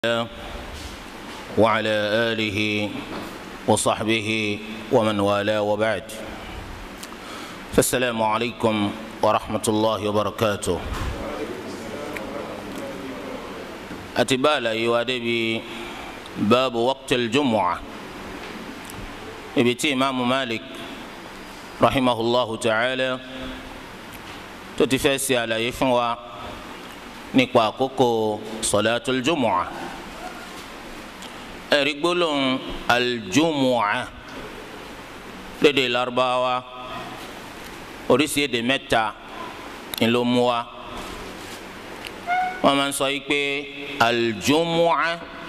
الله وعلى آله وصحبه ومن والاه وبعد فالسلام عليكم ورحمة الله وبركاته أتبالا يوادبي باب وقت الجمعة ابتي إمام مالك رحمه الله تعالى تتفاسي على يفنوى nípa àkókò sọlátul jumu'a ẹ̀rí gbólóhùn aljumu'a lédè Lárúbáwá oríṣi èdè mẹ́ta ńlọ mú wa wọ́n máa ń sọ yìí pé aljumu'a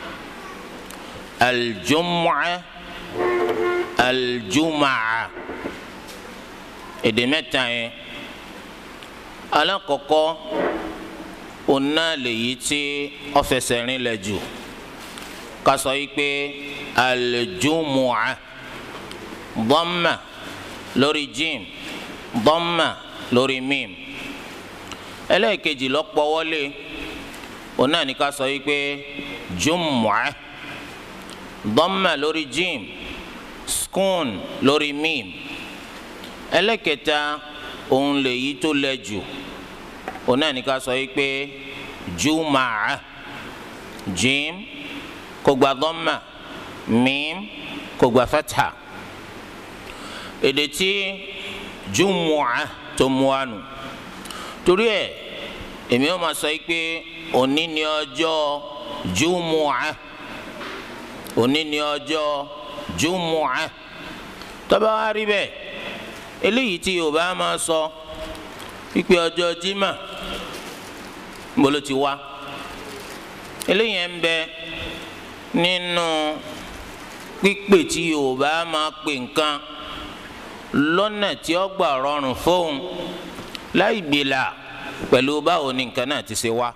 aljumu'a aljuma'a èdè mẹ́ta yẹn alákọ̀ọ́kọ́ ona lèyí tí ọfẹsẹ̀ rìn lẹ̀ jù ká sọ yìí pé aljumua dhamma lórí jim dhamma lórí mim ẹlẹ́ẹ̀kejì lọ́pọ̀ wọlé ona ní ká sọ yìí pé jumua dhamma lórí jim skun lórí mim ẹlẹ́ẹ̀kẹta òun lèyí tó lẹ̀ jù ona ní ká sọ yìí pé jumaa jim kò gba dhamma mim kò gba fatha èdè tí jumua tó mú wa nù torí ẹ èmi ó máa sọ yìí pé òní ni ọjọ́ jumua òní ni ọjọ́ jumua tó bá wá rí bẹ́ẹ̀ eléyìí tí Yorùbá máa sọ pípé ọjọ́ jimá mbolo ti wá eléyìí ń bẹ nínú pípè tí yorùbá máa pè nǹkan lọ́nà tí ó gbà rọrùn fóun láì gbìlà pẹ̀lú báwo ni nǹkan náà ti ṣe wá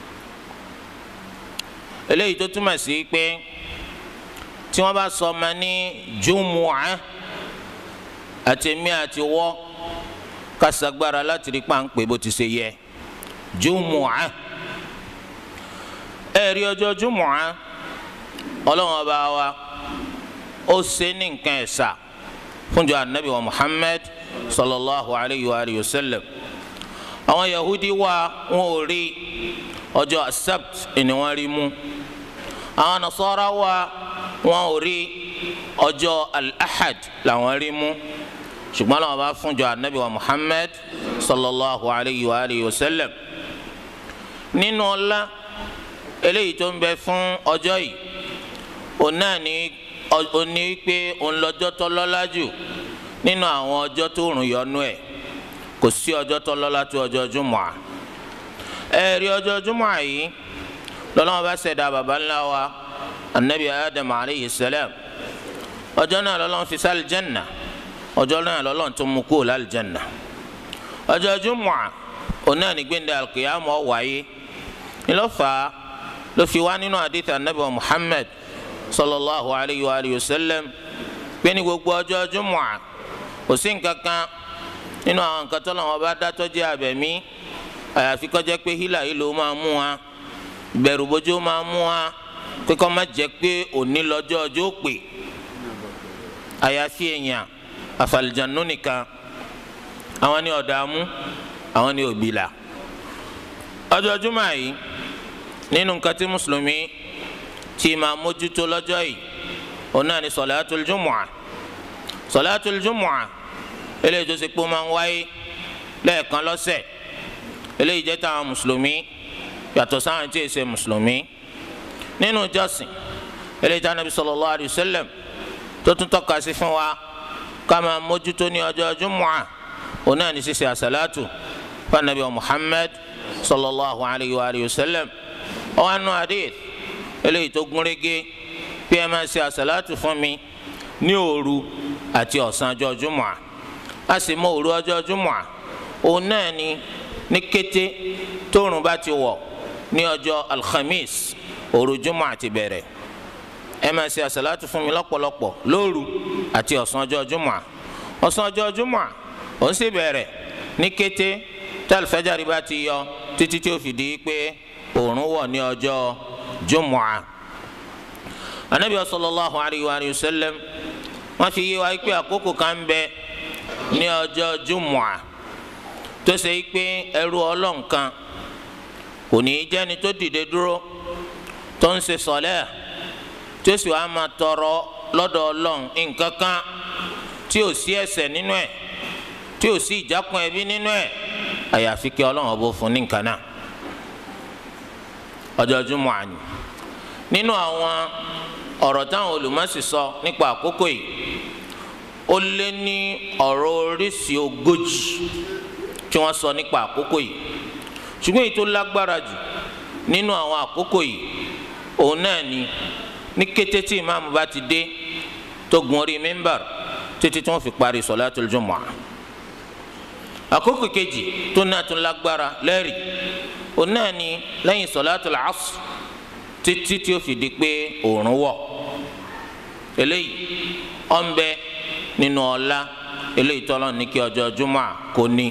eléyìí tó túmọ̀ sí pé tí wọ́n bá sọ ọmọ ní jùmùá àtẹ̀mí àti wọ́ kasagbara láti rí pàǹpẹ́ bó ti ṣe yẹ jùmùá ẹ̀rí ọjọ́ jùmùá ọlọ́run ọba wa ó ṣe ní nǹkan ẹ̀sà fúnjọ anabi wa muhammad sallallahu alayhi wa alayhi wa sallam àwọn yahudi wa wọn ò rí ọjọ́ asabt ni wọ́n rí mú àwọn nasara wa wọn ò rí ọjọ́ al-ahad làwọn rí mú ṣùgbọ́n làwọn bá fúnjọ anabi wa muhammad sallallahu alayhi wa alayhi wa sallam nínú ọlá eléyìí tó ń bẹ fún ọjọ́ yìí òun náà ní oní pé òun lọ́jọ́ tó lọ́lá jù nínú àwọn ọjọ́ tó rùn yọnú ẹ̀ kò sí ọjọ́ tó lọ́lá tó ọjọ́ jùmọ̀à ẹ̀rí ọjọ́ jùmọ̀à yìí lọ́lọ́wọ́ bá ṣẹ̀dá baba ńlá wa anabi adam alayhi salam ọjọ́ náà lọ́lọ́wọ́ fi sálì jẹ́nà ọjọ́ náà lọ́lọ́run tó mú kúrò lálùjánnà ọjọ́ jùmọ̀à òun náà ní gbẹ̀ndẹ̀ alqiyamah wáyé ńlọ́fà ló fi wá nínú àdìtì anabi wa muhammad sallallahu alayhi wa alihi wa sallam pé ní gbogbo ọjọ́ jùmọ̀à kò sí nǹkan kan nínú àwọn nǹkan tó lọ́wọ́ bá dátọ́ jẹ́ abẹ̀mí àyàfi kó jẹ́ pé hílà yìí ló máa mú wa bẹ̀rù bójú máa mú wa pé kó má jẹ́ pé òní lọ́jọ́ ọjọ́ pè àyàfi èèyàn àfàlìjànú nìkan àwọn ni ọ̀dààmú àwọn ni òbílà ọjọ́ jùmọ̀ yìí nínú nǹkan tí mùsùlùmí ti máa mójútó lọ́jọ́ yìí òun náà ni sọ̀láàtul jùmọ̀à sọ̀láàtul jùmọ̀à eléyìí tó ṣe pé ó máa ń wáyé lẹ́ẹ̀kan lọ́sẹ̀ eléyìí jẹ́ táwọn mùsùlùmí yàtọ̀ sáwọn tí ì ṣe mùsùlùmí nínú ìjọsìn eléyìí tí Ànábì sallallahu alayhi wa sallam tó tún tọ́ka sí fún wa kama mójútó ní ọjọ́ jumua òun náà ní ṣíṣe àṣàlátù fanabi wa muhammad sallallahu alayhi wa alihi wa sallam ọwọ́ àánú hadith eléyìí tó gúnrégé bí ẹ máa ṣe àṣàlátù fún mi ní òru àti ọ̀sán ọjọ́ jumua a sì mọ òru ọjọ́ jumua òun náà ní ní kété tóòrùn bá ti wọ̀ ní ọjọ́ alhamis òru jumua ti bẹ̀rẹ̀ ẹ máa ṣe àṣàlátù fún mi lọ́pọ̀lọpọ̀ lóru àti ọ̀sán ọjọ́ jùmọ̀ ọ̀sán ọjọ́ jùmọ̀ ó sì bẹ̀rẹ̀ ní kété tí alifájàre bá ti yọ títí tí ó fi di pé òòrùn wọ̀ ní ọjọ́ jumu'a anabi sallallahu alayhi wa sallam wọ́n fi yé wa pé àkókò kan bẹ ní ọjọ́ jumu'a tó ṣe pé ẹrú ọlọ́nkan kò ní í jẹ́ni tó dìde dúró tó ń ṣe sọ̀lẹ́ tí ó sì wá máa tọrọ lọ́dọ̀ ọlọ́run nǹkan kan tí ò sí ẹ̀ṣẹ̀ nínú ẹ̀ tí ò sí ìjákun ẹbí nínú ẹ̀ àyàfi kí ọlọ́run ọbọ̀ fún ní nǹkan náà ọjọ́ júmọ̀ àní nínú àwọn ọ̀rọ̀ táwọn olùmọ̀sí sọ nípa àkókò yìí ó lé ní ọ̀rọ̀ oríṣi ogójì tí wọ́n sọ nípa àkókò yìí ṣùgbọ́n èyí tó lágbára jù nínú àwọn àkókò yìí òun náà ni ní kété tí ìmáàmù bá ti dé tó gun orí mímbàr títí tí wọ́n fi parí sọ̀látul jumu'ah àkókò kejì tó náà tún lágbára lẹ́rìí òun náà ni lẹ́yìn sọ̀látul asr títí tí ó fi di pé òòrùn wọ̀ eléyìí ọ̀nbẹ nínú ọlá eléyìí tọ́lọ́ ní kí ọjọ́ jumu'ah kò ní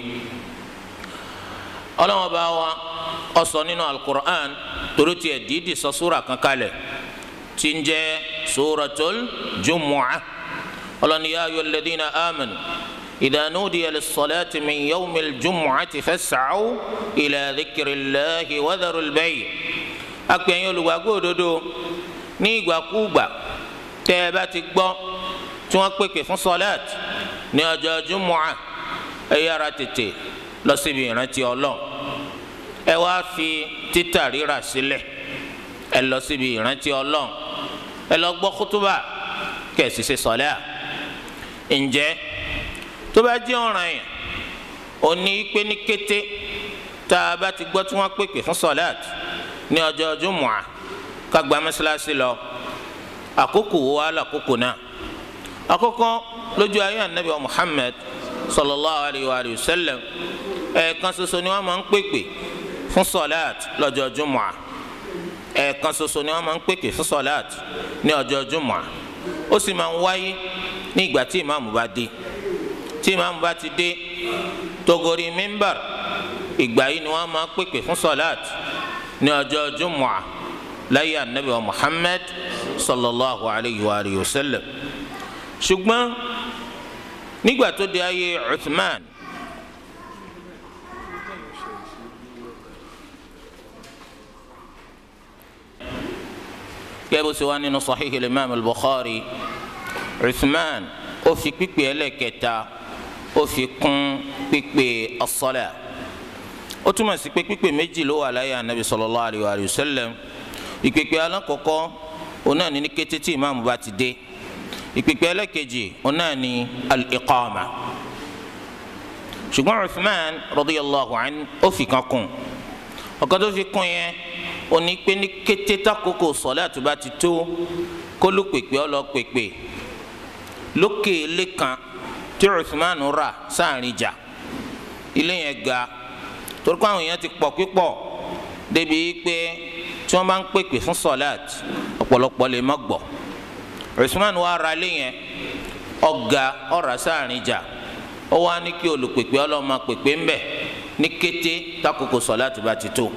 ọlọ́wọ́n bá wa ó sọ nínú alukur'an torí tiẹ̀ dídì sọ súra kan kalẹ̀ tí ń jẹ́ suratul jumu'ah ọlọ́ni yá ayọ̀ lẹ́dínà amanu idha nudiya lis-salati min yawmil jumu'ati fas'aw ila dhikrillahi wa dharul bay' akpẹ̀yìn olùgbàgbọ́ òdodo ní ìgbàkúùgbà tẹ́ ẹ bá ti gbọ́ tí wọ́n pèpè fún sọlẹ́t ní ọjọ́ jumu'ah ẹ yára tètè lọ síbi ìrántí ọlọ́run ẹ wá fi títà rírà sílẹ̀ ẹ lọ síbi ìrántí ọlọ́run ẹ lọ gbọ́ kútúbà kẹ̀sì ṣe sọ̀lẹ́ à ǹjẹ́ tó bá jẹ́ ọ̀ràn yẹn òní pé ní kété tá a bá ti gbọ́ tí wọ́n pèpè fún sọ̀lẹ́t ní ọjọ́ jùmọ̀à ká gba mẹ́sàlásì lọ àkókò wo wá lákòókò náà àkókò lójú ayé anabi Muhammad sallallahu alayhi wa sallam ẹ̀ẹ̀kan ṣoṣo ni wọ́n máa ń pèpè fún sọ̀lẹ́t lọ́jọ́ jùmọ̀à ẹ̀ẹ̀kan ṣoṣo ni wọ́n máa ń pèpè fún sọ̀láàt ní ọjọ́ jùmọ̀ ó sì máa ń wáyé ní ìgbà tí ìmáàmù bá dé tí ìmáàmù bá ti dé togori mímbàr ìgbà yìí ni wọ́n máa ń pèpè fún sọ̀láàt ní ọjọ́ jùmọ̀ láyé anabi wa Muhammad sallallahu alayhi wa alihi wa sallam ṣùgbọ́n nígbà tó di ayé Uthman kẹ́bù sí wa nínú sahih imam al-bukhari uthman ó fi pípé ẹlẹ́kẹta ó fi kún pípé as-salat ó túmọ̀ sí pé pípé méjì ló wà láyé anabi sallallahu alayhi wa sallam ìpèpè alákọ̀ọ́kọ́ òun náà ní ní kété tí ìmáàmù bá ti dé ìpèpè ẹlẹ́kejì òun náà ní al-iqama ṣùgbọ́n uthman radiyallahu anhu ó fi kan kún ọ̀kan tó fi kún yẹn oni pé ní kété takoko sọlẹ àtúbà ti tó kólú pèpè ọlọ pèpè lókè ilé kan tí Uthman rà sáàrin jà ilé yẹn ga torí pé àwọn èèyàn ti pọ̀ pípọ̀ débi pé tí wọ́n bá ń pèpè fún sọlẹt ọ̀pọ̀lọpọ̀ lè má gbọ́ Uthman wà ra ilé yẹn ọ̀gá ọ̀rà sáàrin jà ó wá ní kí olùpèpè ọlọ́mọ pèpè ńbẹ ní kété takoko sọlẹ àtúbà ti tó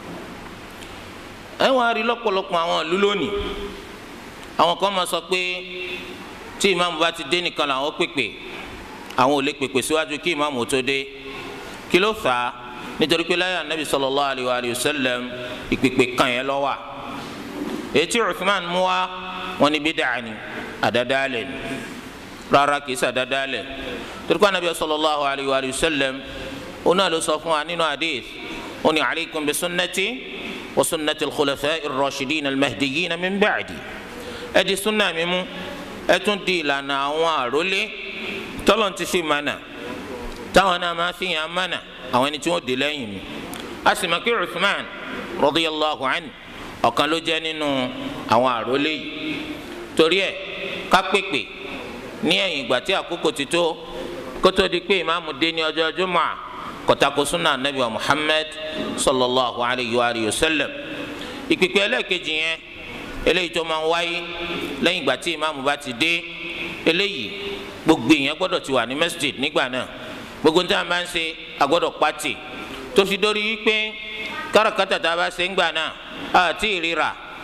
ẹ wá rí lọ́pọ̀lọpọ̀ àwọn ìlú lónìí àwọn kan máa sọ pé tí ìmáàmù bá ti dé nìkan làwọn pèpè àwọn ò lè pèpè síwájú kí ìmáàmù tó dé kí ló fà á nítorí pé láyé anabi sallallahu alayhi wa sallam ìpèpè kan yẹn lọ wà ètí Uthman mú wa wọn ní bídà ni àdádálẹ̀ ni rárá kìí ṣe àdádálẹ̀ torí pé anabi sallallahu alayhi wa sallam ó náà ló sọ fún wa nínú hadith ó ní alaykum bi sunnati. وسنة الخلفاء الراشدين المهديين من بعدي ادي سنة ميمو اتون دي لنا وارولي تلون تشي مانا تاوانا ما في مانا او اني تون دي لين اسمع كي عثمان رضي الله عنه ọ̀kan ló jẹ́ nínú àwọn àrólé yìí torí ẹ̀ ká pèpè ní ẹ̀yìn ìgbà tí àkókò ti tó kó tó di pé ìmáàmù dé ní ọjọ́ jùmọ̀ kọtako sunna anabi wa muhammad sallallahu alayhi wa alihi wa sallam ìpèpè ẹlẹ́ẹ̀kejì yẹn eléyìí tó máa ń wáyé lẹ́yìn ìgbà tí ìmáàmù bá ti dé eléyìí gbogbo èèyàn gbọ́dọ̀ ti wà ní masjid nígbà náà gbogbo níta máa ń ṣe agbọ́dọ̀ pàtì tó fi dórí wípé káràkátà tá a bá ṣe ń gbà náà àti ìrira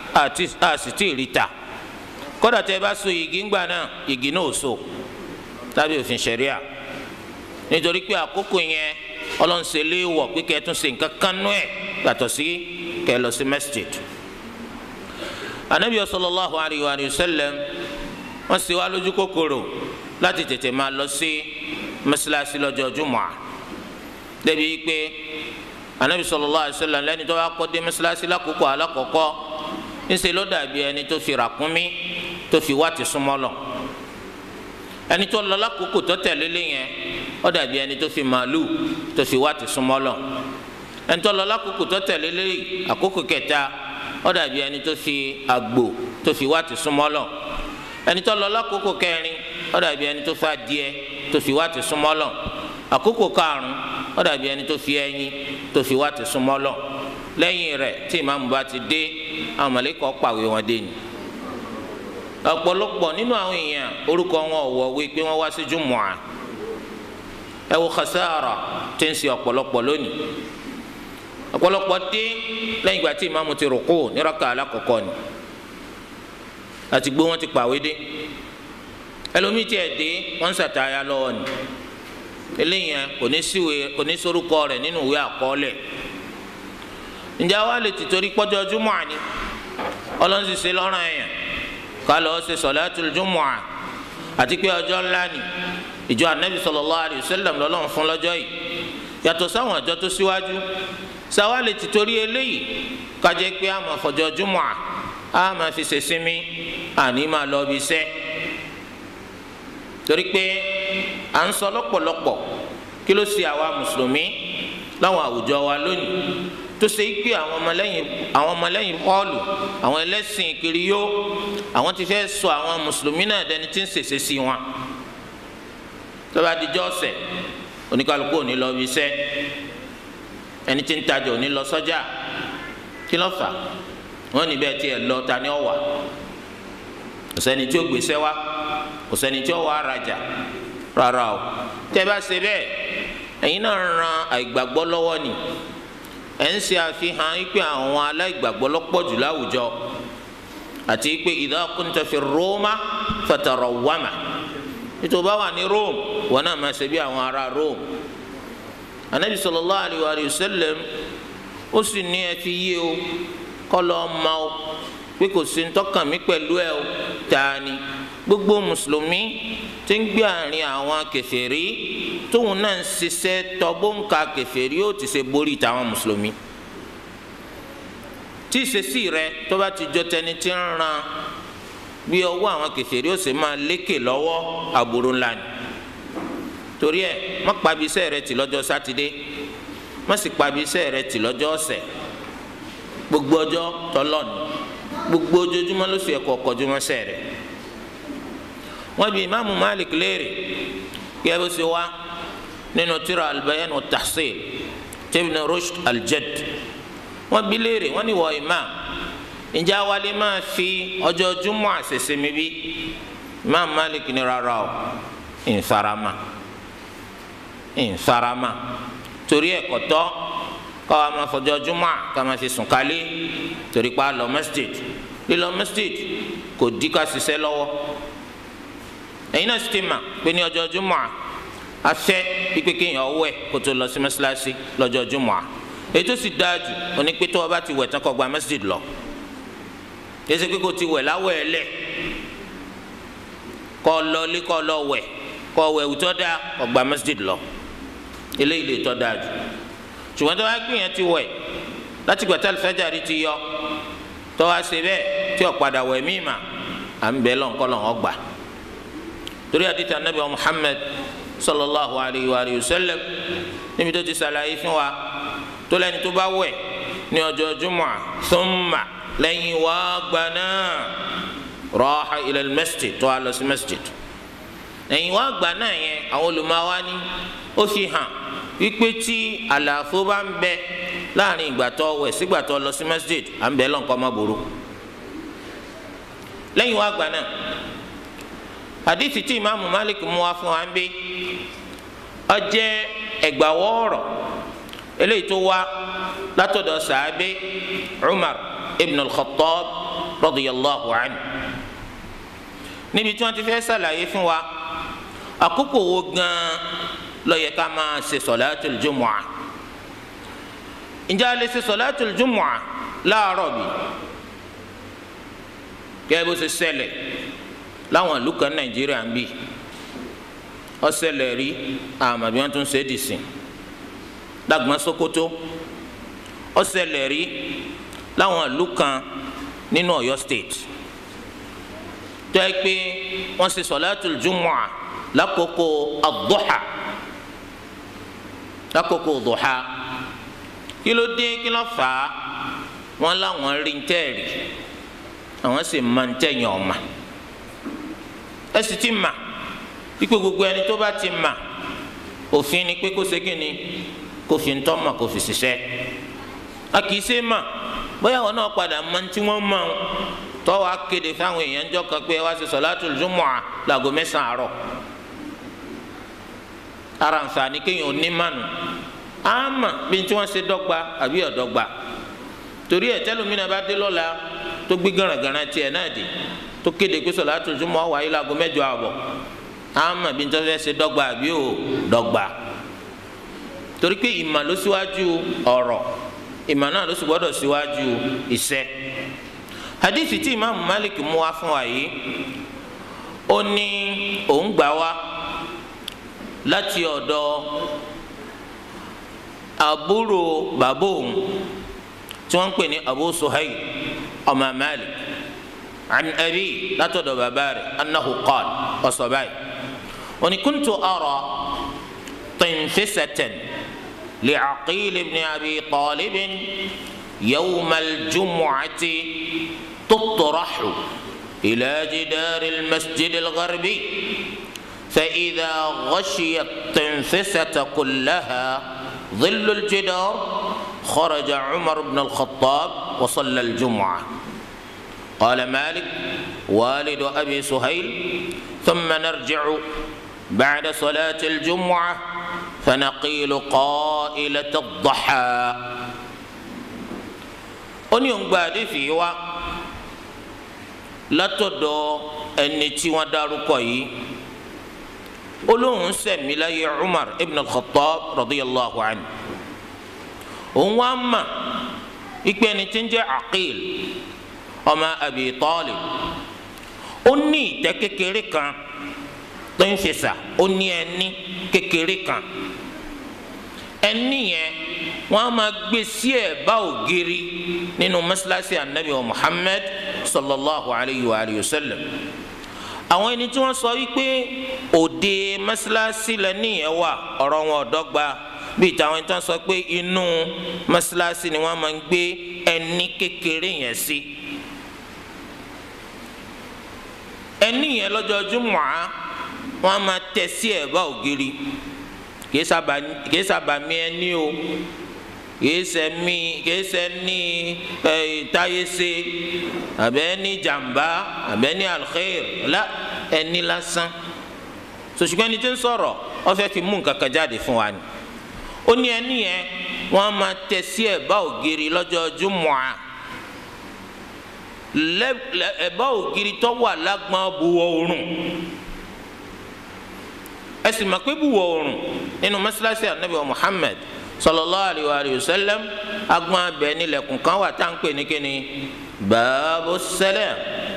àti àsì tí ì rí ta kódà tẹ́ bá so igi ńgbà náà igi náà ò so tàbí òfin ṣẹ̀ríà nítorí pé àkókò yẹn ọlọ́nṣẹ́ lé wọ̀ pé kẹ́ ẹ tún ṣe nǹkan kan nú ẹ̀ yàtọ̀ sí kẹ́ ẹ lọ sí masjid anabi sallallahu alayhi wa sallam wọ́n sì wá lójú kòkòrò láti tètè máa lọ sí mọ́sálásí lọ́jọ́ jùmọ̀ débi pé anabi sallallahu alayhi wa sallam lẹ́ni tó bá kọ́ dé mọ́sálásí lákòókò alákọ̀ọ́kọ́ ńṣe ló dàbí ẹni tó fi ràkúnmí tó fi wá ti súnmọ́ lọ ẹni tó lọ lákòókò tó tẹ̀lé lé yẹn ó dàbí ẹni tó fi màálù tó fi wá ti súnmọ́ lọ ẹni tó lọ lákòókò tó tẹ̀lé lé àkókò kẹta ó dàbí ẹni tó fi àgbò tó fi wá ti súnmọ́ lọ ẹni tó lọ lákòókò kẹrin ó dàbí ẹni tó fi adìẹ tó fi wá ti súnmọ́ lọ àkókò karùn ó dàbí ẹni tó fi ẹyin tó fi wá ti súnmọ́ lọ lẹ́yìn rẹ̀ tí ìmáàmù bá ti dé àwọn mọ̀lẹ́kọ̀ pàwé wọn dé ni ọ̀pọ̀lọpọ̀ nínú àwọn èèyàn orúkọ wọn ò wọ̀wé pé wọ́n wá sí jùmọ̀à ẹ wo khasara tí ń ṣe ọ̀pọ̀lọpọ̀ lónìí ọ̀pọ̀lọpọ̀ dé lẹ́yìn ìgbà tí ìmáàmù ti rùkú ní rákà alákọ̀ọ́kọ́ ni àti gbó wọn ti pàwé dé ẹlòmíì tiẹ̀ dé wọ́n ń ṣàtàyà lọ́wọ́ ni eléyìí kò ní síwèé kò ní sórúkọ rẹ̀ nínú ìwé àkọọ́lẹ̀ ǹjẹ́ àwa lè ti torí pọ́jọ́ júmọ̀à ni ọlọ́run sì ṣe lọ́rùn ẹ̀yàn ká lọ́ọ́ ṣe sọ̀láàtúl júmọ̀à àti pé ọjọ́ ńlá ni ìjọ anabi sallallahu alayhi wa sallam lọ́lọ́run fún lọ́jọ́ yìí yàtọ̀ sáwọn àjọ tó síwájú sáwa lè ti torí eléyìí kájẹ́ pé a máa fọjọ́ júmọ̀à a máa fi ṣe sinmi àní máa lọ bí iṣẹ́ torí pé à ń sọ lọ́pọ̀lọpọ̀ kí ló ṣe àwa mùsùlùmí láwọn àwùjọ wa lónìí tó ṣe pé àwọn ọmọlẹ́yìn àwọn ọmọlẹ́yìn Pọ́ọ̀lù àwọn ẹlẹ́sìn kiriyó àwọn ti fẹ́ sọ àwọn mùsùlùmí náà dẹni tí ń ṣèṣe sí wọn tó bá dijọ́ ọ̀sẹ̀ oníkálukú ò ní lọ bí iṣẹ́ ẹni tí ń tajà ò ní lọ sọ́jà kí ló fà wọ́n ní bẹ́ẹ̀ tiẹ̀ lọ ta ni ó wà kò sẹ́ni tí ó gbèsè wá kò sẹ́ni tí ó wà rajà rárá o tẹ́ bá ṣe bẹ́ẹ̀ ẹ̀yin náà ran àìgbàgbọ́ lọ́wọ́ ni ẹ̀ ń ṣe àfihàn wípé àwọn aláìgbàgbọ́ lọ́pọ̀ jù láwùjọ àti wípé idha kunta fi Roma fatarawwama nítorí bá wà ní Rome wọn náà máa ṣe bí àwọn ará Rome anabi sallallahu alayhi wa sallam ó sì ní ẹ fi yé o kọ́ lọ́ọ́ ma o pé kò sí ntọ́kàn mi pẹ̀lú ẹ o tani gbogbo mùsùlùmí tí ń gbé àárín àwọn kèfèrí tóun náà ń ṣiṣẹ́ tọ́gbóǹkà kèfèrí ó ti ṣe borí tàwọn mùsùlùmí tí ìṣesí rẹ tó bá ti jọ tẹni tí ń ran bí ọwọ́ àwọn kèfèrí ó sì máa lékè lọ́wọ́ àbúrò ńlá ni torí ẹ má pabi iṣẹ́ rẹ tì lọ́jọ́ sátidé má sì pabi iṣẹ́ rẹ tì lọ́jọ́ ọ̀sẹ̀ gbogbo ọjọ́ tọlọ́ni gbogbo ojoojúmọ́ ló sì ẹ̀kọ́ kọjúmọ́ sẹ́ rẹ̀ wọ́n bi imaamu malik léèrè kí ẹ bó ṣe wá nínú tírà albayan wa tahsil tibn rushd aljad wọ́n bi léèrè wọ́n ní wọ imam ǹjẹ́ awalẹ̀ máa fi ọjọ́ júmọ́ àṣẹṣe mi bí imam malik ní rárá o ìfarama ìfarama torí ẹ̀kọ́ tọ́ káwa máa fọjọ́ júmọ́ ká máa fi sùn kálé torí pa lọ masjid lílọ masjid kò dí ká ṣiṣẹ́ lọ́wọ́ ẹ̀yin náà sì ti mà pé ní ọjọ́ júmọ́ afẹ́ pípé kéèyàn wẹ̀ kó tó lọ sí mọ́ṣáláṣí lọ́jọ́ júmọ́ ètò sì dáa jù òní pé tó o bá ti wẹ̀ tán kó gba masjid lọ yẹsẹ pé kó ti wẹ̀ láwọ̀ ẹ̀ lẹ̀ kó lọ lé kó lọ wẹ̀ kó wẹ̀ wùtọ́ dáa kó gba masjid lọ eléyìí lè tọ́ dáa jù ṣùgbọ́n tó wá gbìyànjú ti wẹ̀ láti gbà tá alifájàrí ti yọ tó wá ṣe bẹ́ẹ̀ tí ò padà wẹ̀ mí mà à ń bẹ̀ lọ́nkọ́ lọ́nkọ́ gbà torí àdìtà nàbẹ̀ Muhammad sallallahu alayhi wa sallam níbi tó ti ṣàlàyé fún wa tó lẹ́ni tó bá wẹ̀ ní ọjọ́ jumua thumma lẹ́yìn wá gbà náà raha ila al-masjid tó wá lọ sí masjid lẹ́yìn wá gbà náà yẹn àwọn olùmọ̀wá ni ó fi hàn wípé tí àlàfo bá ń bẹ láàrin ìgbà tó wẹ̀ sígbà tó lọ sí masjid à ń bẹ lọ́nkọ́ má burú lẹ́yìn wá gbà náà hadithi tí imaamu malik mú wá fún wa ń bí ó jẹ́ ẹgbàwọ́ ọ̀rọ̀ eléyìí tó wá látọ̀dọ̀ sàábé umar ibn al-khattab radiyallahu anhu níbi tí wọ́n ti fẹ́ ṣàlàyé fún wa àkókò wo gan-an ló yẹ ká máa ṣe sọ̀láàtùl jumu'ah ǹjẹ́ a lè ṣe sọ̀láàtùl jumu'ah láàárọ̀ bí gẹ́gẹ́ bó ṣe ṣẹlẹ̀ láwọn ìlú kan nàìjíríà ń bì ó ṣẹlẹ̀ rí àmọ́ bí wọ́n tún ṣe é dì sí lágbọ́n sokoto ó ṣẹlẹ̀ rí láwọn ìlú kan nínú ọ̀yọ́ state tó yẹ pé wọ́n ṣe sọ̀láàtùl jumu'ah lákòókò ad-duha lákòókò ad-duha kí ló dé kí ló fà á wọ́n láwọn rí ń tẹ́ẹ̀rì àwọn sì máa ń tẹ̀yìn ọ̀ma ẹ sì ti mà wípé gbogbo ẹni tó bá ti mà òfin ni pé kó ṣe kí ni kó fi ń tọ́ mà kó fi ṣiṣẹ́ a kì í ṣe mà bóyá wọn náà padà máa ń tí wọ́n máa ń tọ́wọ́ akéde fáwọn èèyàn jọ kan pé wá sí sọ̀látùl jumu'ah láago mẹ́sàn-án àárọ̀ ara nfààní kéèyàn ò ní mánu àmà bí tí wọ́n ṣe dọ́gba àbí ọ̀dọ́gba torí ẹ̀ tẹ́lómìnà bá dé lọ́la tó gbé garagara tiẹ̀ náà dé tó kéde pé sọ̀látùl jumu'ah wáyé láago mẹ́jọ àbọ̀ àmà bí tí wọ́n ṣe dọ́gba àbí ò dọ́gba torí pé ìmà ló síwájú ọ̀rọ̀ ìmà náà ló sì gbọ́dọ̀ síwájú iṣẹ́ hadithi tí imaamu malik mú wá fún wa yìí ó ní òun gbà wá láti ọ̀dọ̀ àbúrò bàbá òun tí wọ́n ń pè ní abu suhail ọmọ malik an abi látọ̀dọ̀ bàbá rẹ̀ annahu qal ọ̀sọ̀ báyìí ó ní kuntu ara tinfisatan li'aqil ibn abi talibin yawma al-jumu'ati تطرح إلى جدار المسجد الغربي فإذا غشي التنفسة كلها ظل الجدار خرج عمر بن الخطاب وصلى الجمعة قال مالك والد أبي سهيل ثم نرجع بعد صلاة الجمعة فنقيل قائلة الضحى أن بعد في وقت látọ̀dọ̀ ẹni tí wọ́n dárúkọ yìí olóhùn sẹ̀mí láyé Umar ibn al-Khattab radiyallahu anhu òun wá mà ikpe ẹni tí ń jẹ́ Aqil ọmọ Abi Talib ó ní ìtẹ́ kékeré kan tó ń fèsà ó ní ẹní kékeré kan ẹní yẹn wọn a máa gbé sí ẹ̀bá ògiri nínú mọ́sálásí anabi wa Muhammad sallallahu alayhi wa alihi wa sallam àwọn ẹni tí wọ́n sọ wípé òde mọ́sálásí lẹ́ni yẹn wà ọ̀rọ̀ wọn ò dọ́gba bíi táwọn ẹni tí wọ́n sọ pé inú mọ́sálásí ni wọ́n máa ń gbé ẹní kékeré yẹn sí ẹní yẹn lọ́jọ́ júmọ̀á wọ́n á máa tẹ̀ sí ẹ̀bá ògiri kìí sábà mí ẹní o kìí ṣe mí kìí ṣe ní táyéṣe àbẹ ní jàmbá àbẹ ní alkhair la ẹni lásán sòṣùgbọ́n ẹni tí ń sọ̀rọ̀ wọ́n fẹ́ fi mú nǹkan kan jáde fún wa ni ó ní ẹni yẹn wọ́n á máa tẹ̀ sí ẹ̀bá ògiri lọ́jọ́ júmọ̀á ẹ̀bá ògiri tó wà lágbọ́n buwọ́ oòrùn ẹ sì mọ̀ pé buwọ́ oòrùn nínú mọ́sálásí anabi wa Muhammad sallallahu alayhi wa sallam agbọn abẹ nílẹ̀kùn kan wà tá à ń pè ní kíni baabu salam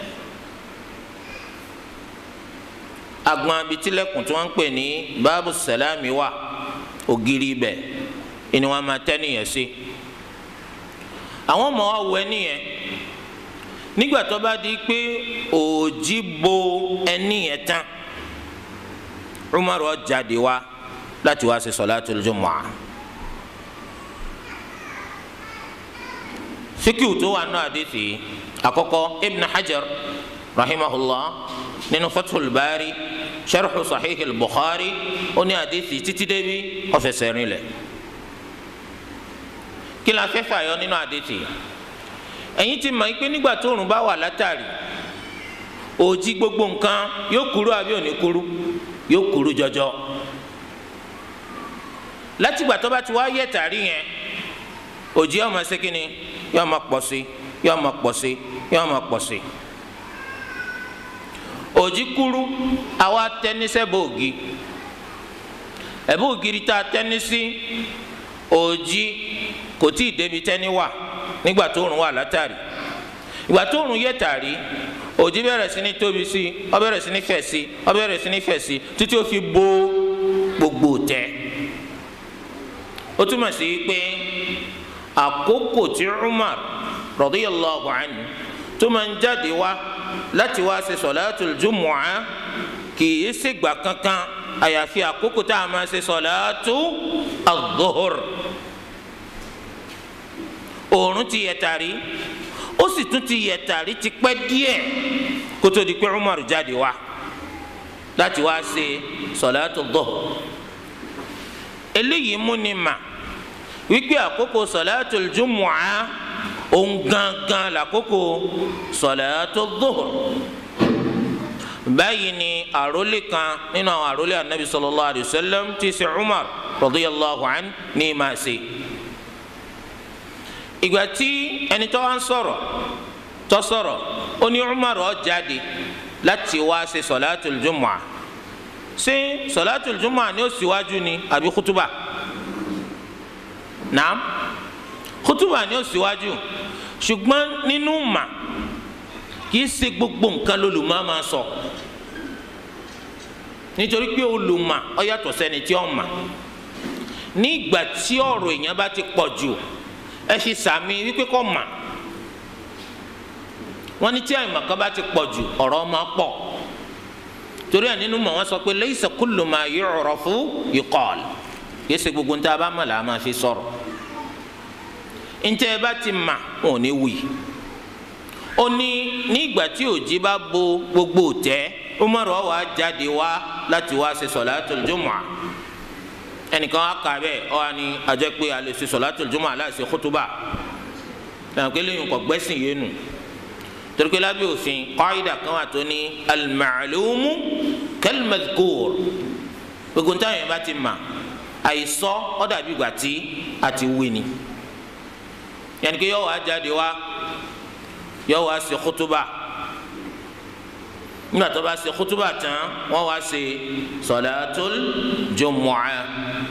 agbọn abitilẹ̀kùn tí wọ́n ń pè ní baabu salami wà ògiri ibẹ̀ ni wọ́n máa tẹ́ nìyẹn sí àwọn ọmọ wa wọ ẹni yẹn nígbà tó bá di pé òòjì bo ẹni yẹn tán Umaru ó jáde wá láti wá ṣe solatul jumu'ah. fikiw tó wà nù àdìsí àkọ́kọ́ ibn hajar rahimahullah nínú fathul bari sharhu sahih al-bukhari ó ní àdìsí títí débi ó fẹsẹ̀ rinlẹ̀ kí la fẹ́ fàyọ nínú àdìsí ẹ̀yin ti mọ̀ pé nígbà tó òrùn bá wà látàrí òjì gbogbo nǹkan yóò kúrú àbí òní kúrú yóò kúrú jọjọ látìgbà tó bá ti wá yẹ tàrí yẹn òjì ọmọ ṣe kínni yóò máa pọ̀ sí yóò máa pọ̀ sí yóò máa pọ̀ sí. òjì kúrú àwa tẹnisẹ́ bòógì ẹ̀bú ògiri tá a tẹ́ni sí òjì kò tí ì débi tẹ́ni wà nígbà tó rùn wà látàrí ìgbà tó rùn yẹ tàrí òjì bẹ̀rẹ̀ sí ní tóbi sí ó bẹ̀rẹ̀ sí ní fẹ̀ sí ó bẹ̀rẹ̀ sí ní fẹ̀ sí títí ó fi bo gbogbo tẹ́ ó túmọ̀ sí pé àkókò tí Umar radiyallahu anhu tó máa ń jáde wá láti wá ṣe sọ̀láàtul jumu'ah kì í ṣègbà kankan àyàfi àkókò tá a máa ṣe sọ̀láàtù adh-dhuhr òòrùn ti yẹ tàrí ó sì tún ti yẹ tàrí ti pẹ́ díẹ̀ kó tó di pé Umar jáde wá láti wá ṣe sọ̀láàtù adh-dhuhr eléyìí mú ni mà wípé àkókò sọ̀láàtul jumu'ah òun gangan làkókò sọ̀láàtù adh-dhuhr báyìí ni àrólé kan nínú àwọn àrólé anabi sallallahu alayhi wa sallam tí í ṣe umar radiyallahu an ní máa ṣe. ìgbà tí ẹni tó wá ń sọ̀rọ̀ tó sọ̀rọ̀ ó ní umar ó jáde láti wá ṣe sọ̀látul jumu'ah ṣé sọ̀látul jumu'ah ni ó síwájú ni àbí kútúbà naam kútúbà ni ó síwájú ṣùgbọ́n nínú mà kìí ṣe gbogbo nǹkan lolùmọ̀ máa sọ nítorí pé olùmọ̀ ó yàtọ̀ sẹ́ni tí ó mà ní ìgbà tí ọ̀rọ̀ èèyàn bá ti pọ̀ jù ẹ ṣe sàmì wípé kò mà wọ́n ní tí àìmọ̀ kan bá ti pọ̀ jù ọ̀rọ̀ máa pọ̀ torí ẹ̀ nínú mọ̀ wọ́n sọ pé laysa kullu ma yu'rafu yuqal kìí ṣe gbogbo níta bá mọ̀ là máa fi sọ̀rọ̀ ntẹ́ ẹ bá ti mà wọn ò ní wuyì ó ní nígbà tí òjì bá bo gbogbo tẹ Umar wá jáde wá láti wá ṣe sọlátul jumu'ah ẹnìkan á kà bẹ́ẹ̀ ọ wá ní àjẹ́ pé a lè ṣe sọlátul jumu'ah aláìsí kútúbà lẹ́yìn pé lẹ́yìn kò gbẹ́sìn yé nu torí pé lábẹ́ òfin qaida kan wà tó ní al-ma'lumu kal-madhkur gbogbo níta yẹn bá ti mà àìsọ ọ dàbí ìgbà tí a ti wí ni yẹn kí yọ wá jáde wá yóò wá ṣe kútúbà nígbà tó bá ṣe kútúbà tán wọ́n wá ṣe sọ̀látul jumu'ah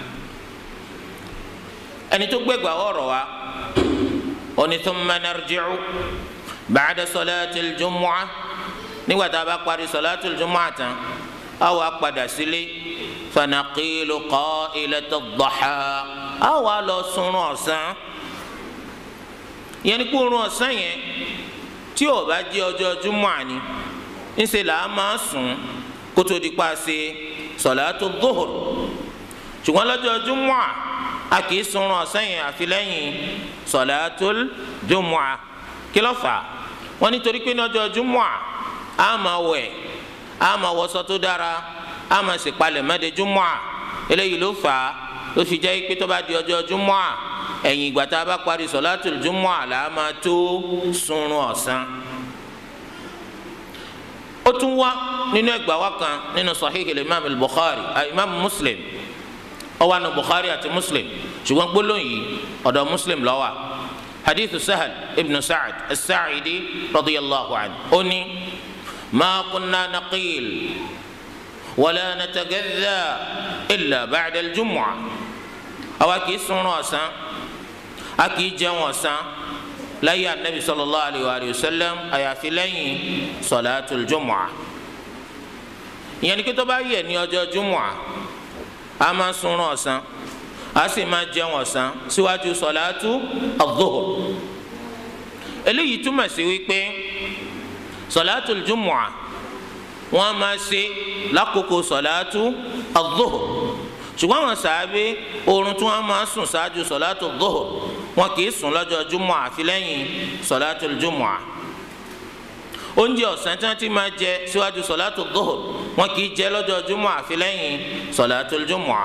ẹni tó gbẹgbà ọ̀rọ̀ wa oní thumma narji'u ba'da sọ̀látul jumu'ah nígbà tá a bá parí sọ̀látul jumu'ah tán a wá padà sílé fanaqilu qa'ilatad duha a wá lọ sunrun ọ̀sán yẹn ni kó oorun ọ̀sán yẹn tí o bá jẹ́ ọjọ́ júmọ̀ àní ńṣe là á máa sùn kó tó di pa ṣe sọ̀látù dúhùr ṣùgbọ́n lọ́jọ́ júmọ̀ à a kì í sunrun ọ̀sán yẹn àfi lẹ́yìn sọ̀látù júmọ̀ à kí ló fà wọ́n nítorí pé ní ọjọ́ júmọ̀ à á máa wẹ̀ á máa wọṣọ tó dára á máa ṣèpalẹ̀ mẹ́de júmọ̀ à eléyìí ló fà á ló fi jẹ́ pé tó bá di ọjọ́ júmọ̀ à ẹ̀yìn ìgbà tá a bá parí sọ̀látùl júmọ̀ àlá máa tó sunrun ọ̀sán. ó tún wá nínú ẹgbàá wa kan nínú sahihil imam al-bukhari imam muslim ó wà nínú bukhari àti muslim ṣùgbọ́n gbólóhùn yìí ọ̀dọ̀ muslim ló wà hadithu sahal ibn sa'ad as-sa'idi radiyallahu anhu ó ní ma kunna naqil wala natagadha illa ba'da al-jumu'ah àwa kì í sunrun ọ̀sán a kì í jẹun ọ̀sán láyé anabi sallallahu alayhi wa sallam àyàfi lẹ́yìn sọláàtul jumu'ah ìyẹn ni kí tó bá yẹ ní ọjọ́ jumu'ah a máa sunrun ọ̀sán a sì máa jẹun ọ̀sán síwájú sọláàtù adh-dhuhr eléyìí túmọ̀ sí wípé sọláàtul jumu'ah wọ́n máa ṣe lákòókò sọláàtù adh-dhuhr ṣùgbọ́n àwọn sàábé oorun tí wọ́n máa sùn ṣáájú sọ̀látù dọ́hùr wọn kì í sùn lọ́jọ́ júmọ̀ àfi lẹ́yìn sọ̀látù júmọ̀ oúnjẹ ọ̀sán tí wọ́n ti máa jẹ síwájú sọ̀látù dọ́hùr wọn kì í jẹ lọ́jọ́ júmọ̀ àfi lẹ́yìn sọ̀látù júmọ̀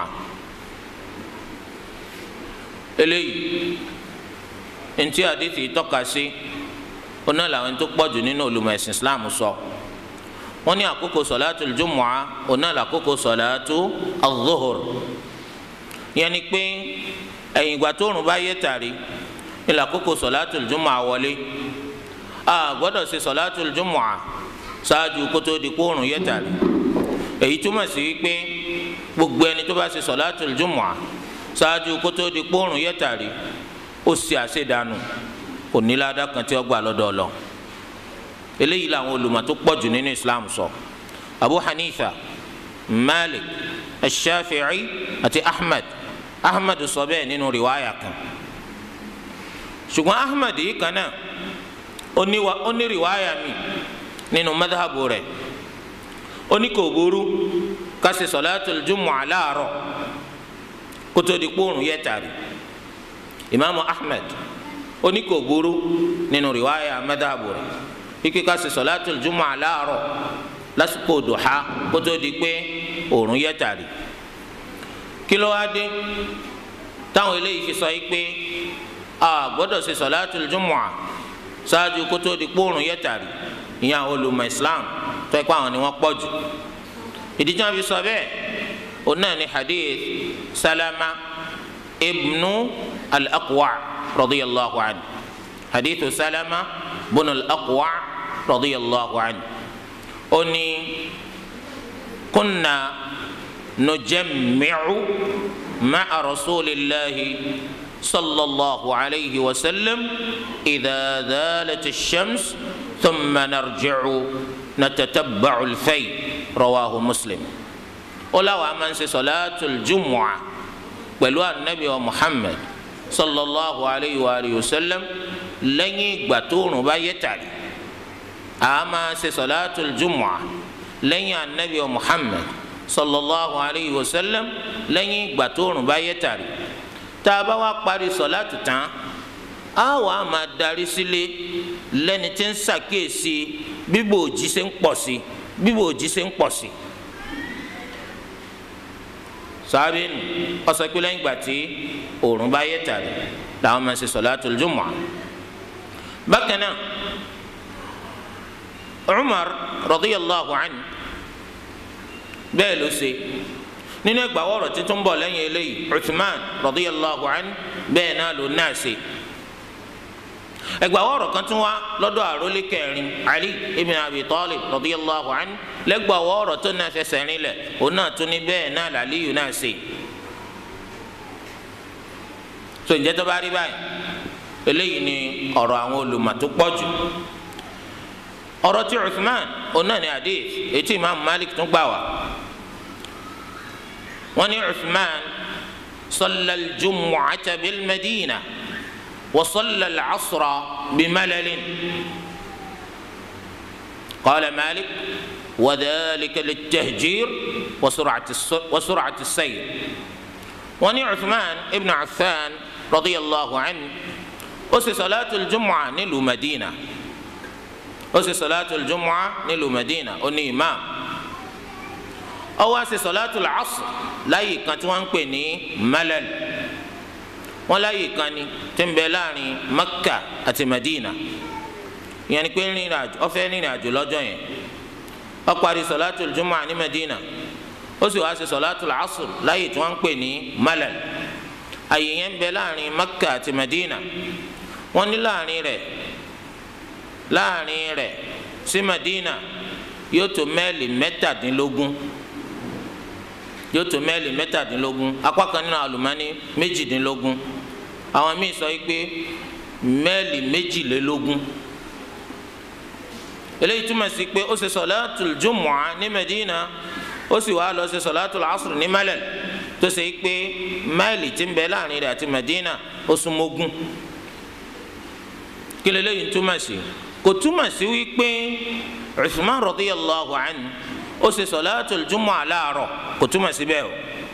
eléyìí ntí àdìsí tọ́ka sí oná làwọn tó pọ̀jù nínú olùmọ̀ ẹ̀sìn Islam sọ wọ́n ní àkókò sọ̀látù júmọ̀ oná làkókò sọ̀látù adh-dhuhr yẹn ni pé ẹ̀yìn ìgbà tóòrùn bá yẹ tàrí ní làkókò sọ̀látù júmọ̀ àwọlé a gbọ́dọ̀ ṣe sọ̀látùl jumu'a ṣáájú kótó di kóòrùn yẹ́tàrí èyí túmọ̀ sí wípé gbogbo ẹni tó bá ṣe sọ̀látùl jumu'a ṣáájú kótó di kóòrùn yẹ́tàrí ó ṣe àṣedànù kò ní ládàá kan tí ó gbà lọ́dọ̀ Ọlọ́run eléyìí làwọn olùmọ̀ tó pọ̀ jù nínú Islam sọ Abu Hanifa Malik Shafi'i àti Ahmad Ahmad sọ bẹ́ẹ̀ nínú riwaya kan ṣùgbọ́n Ahmad yìí kan náà ó ní riwaya mi nínú madhabu rẹ̀ ó ní kò burú ká ṣe sọ̀látùl jumu'a láàárọ̀ kótó di kóòrùn yẹ́tàrí imaamu Ahmad ó ní kò burú nínú riwaya madhabu rẹ̀ ike ká ṣe sọ̀látùl jumu'a láàárọ̀ lásìkò duha kótó di pé òòrùn yẹ́tàrí kí ló wá dé táwọn eléyìí fi sọ yìí pé a gbọ́dọ̀ ṣe sọ̀látùl jumu'a ṣáájú kótó di kóòrùn yẹ́tàrí ìyẹn àwọn olùmọ̀ islam tó ẹ pé àwọn ni wọ́n pọ̀ jù ìdí tí wọ́n fi sọ bẹ́ẹ̀ òun náà ni hadith salama ibnu al-aqwa radiyallahu anhu hadith salama bunu al-aqwa radiyallahu anhu ó ní kunna nujammi'u ma'a rasulillahi sallallahu alayhi wa sallam idha dhalat ash-shams. ثم نرجع نتتبع الفي رواه مسلم ولا من صلاة الجمعة pẹ̀lú anabi wa muhammed sallallahu alayhi wa alihi wa sallam lẹ́yìn ìgbà tóòrùn bá yẹ tàrí a máa ṣe salatul jumu'a lẹ́yìn anabi wa muhammed sallallahu alayhi wa sallam lẹ́yìn ìgbà tóòrùn bá yẹ tàrí tá a bá wá parí salatu tán a wà á máa darí sílé lẹ́ni tí ń ṣàkíyèsí bíbò òjì ṣe ń pọ̀ sí bíbò òjì ṣe ń pọ̀ sí. sábẹ́ nù ọ̀sẹ̀ pé lẹ́yìn ìgbà tí òòrùn bá yẹ tàrí làwọn máa ṣe solatul jumu'ah. bákan náà Umar radiyallahu anhu bẹ́ẹ̀ ló ṣe nínú ẹgbàá wọ̀rọ̀ títún bọ̀ lẹ́yìn eléyìí Uthman radiyallahu anhu bẹ́ẹ̀ náà ló náà ṣe ẹgbà ọ̀rọ̀ kan tún wá lọ́dọ̀ àrólé kẹrin ali ibn abi talib radiyallahu anhu lẹ́gbà ọ̀rọ̀ tó náà fẹsẹ̀ rinlẹ̀ òun náà tún ní bẹ́ẹ̀ náà làlíyù náà ṣe. so ǹjẹ́ tó bá rí báyìí eléyìí ni ọ̀rọ̀ àwọn olùmọ̀ tó pọ̀ jù ọ̀rọ̀ tí uthman òun náà ní hadith ètí imaamu malik tún gbà wá wọ́n ní uthman salla al-jumu'ata bil madina. وصلى العصر بملل قال مالك وذلك للتهجير وسرعة وسرعة السير وني عثمان ابن عفان رضي الله عنه أسي صلاة الجمعة نلو مدينة أسي صلاة الجمعة نلو مدينة أني إمام أو أسي صلاة العصر لا يكتوان كني ملل wọn láyè kan ni tí ń bẹ láàrin Makka àti Madina ìyẹn ni pé rìnrìn àjò ó fẹ́ rìnrìn àjò lọ́jọ́ yẹn ó parí sọláàtù jùmọ̀ ní Madina ó sì wá sí sọláàtù asr láyè tí wọ́n ń pè ní malal àyè yẹn ń bẹ láàrin Makka àti Madina wọ́n ní láàrin rẹ̀ láàrin rẹ̀ sí Madina yóò tó mẹ́ẹ̀lì mẹ́tàdínlógún yóò tó mẹ́ẹ̀lì mẹ́tàdínlógún apá kan nínú àlùmọ́ọ́nì méjìdínlógún àwọn míì sọ pé mẹ́ẹ̀lì méjìlélógún eléyìí túmọ̀ sí pé ó ṣe sọ̀láàtùl jumu'a ní Medina ó sì wá lọ ṣe sọ̀láàtùl asr ní Malal tó ṣe pé máìlì tí ń bẹ láàrin rẹ̀ àti Medina ó súnmọ́gún kí lélẹ́yìn túmọ̀ sí kò túmọ̀ sí wípé Uthman radiyallahu anhu ó ṣe sọláàtù jumu'a láàárọ̀ kò túmọ̀ sí bẹ́ẹ̀ o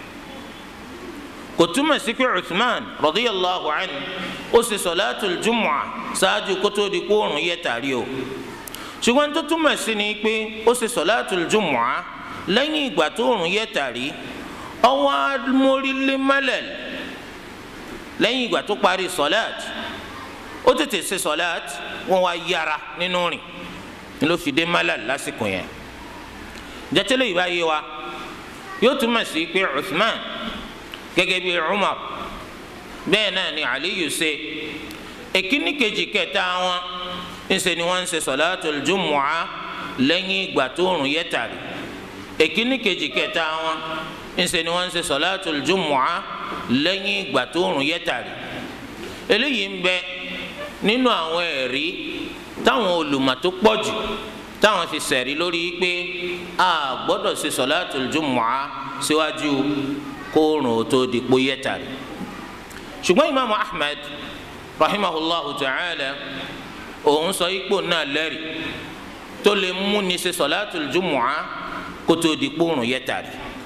kò túmọ̀ sí pé Uthman radiyallahu anhu ó ṣe sọláàtù jumu'a ṣáájú kótó di kóòrùn yẹ tàrí o ṣùgbọ́n tó túmọ̀ sí ni pé ó ṣe sọláàtù jumu'a lẹ́yìn ìgbà tó òrùn yẹ tàrí ọwọ́ amórílé mọ́lẹ̀ lẹ́yìn ìgbà tó parí sọláàtù ó tètè ṣe sọláàtù wọ́n wá yára nínú rìn ni ló fi dé mọ́lẹ̀ lásìkò yẹn jẹtẹlẹ yìí bá yé wa yóò túmọ̀ sí pé Uthman gẹ́gẹ́ bí Umar bẹ́ẹ̀ náà ni Aliyu ṣe èkíní kejì kẹta wọn ńṣe ni wọ́n ń ṣe sọ̀láàtul jumu'a lẹ́yìn ìgbà tó òrùn yẹ tàrí èkíní kejì kẹta wọn ńṣe ni wọ́n ń ṣe sọ̀láàtul jumu'a lẹ́yìn ìgbà tó òrùn yẹ tàrí eléyìí ń bẹ nínú àwọn ẹ̀rí táwọn olùmọ̀ tó pọ̀ jù táwọn fi sẹ̀rí lórí pé a gbọ́dọ̀ ṣe sọ̀láàtul jumu'a síwájú kóòrùn tó di pé yẹ tàrí ṣùgbọ́n imaamu ahmed rahimahullahu ta'ala òun sọ ipò náà lẹ́rì tó lè mú ni ṣe sọ̀láàtul jumu'a kó tó di kóòrùn yẹ tàrí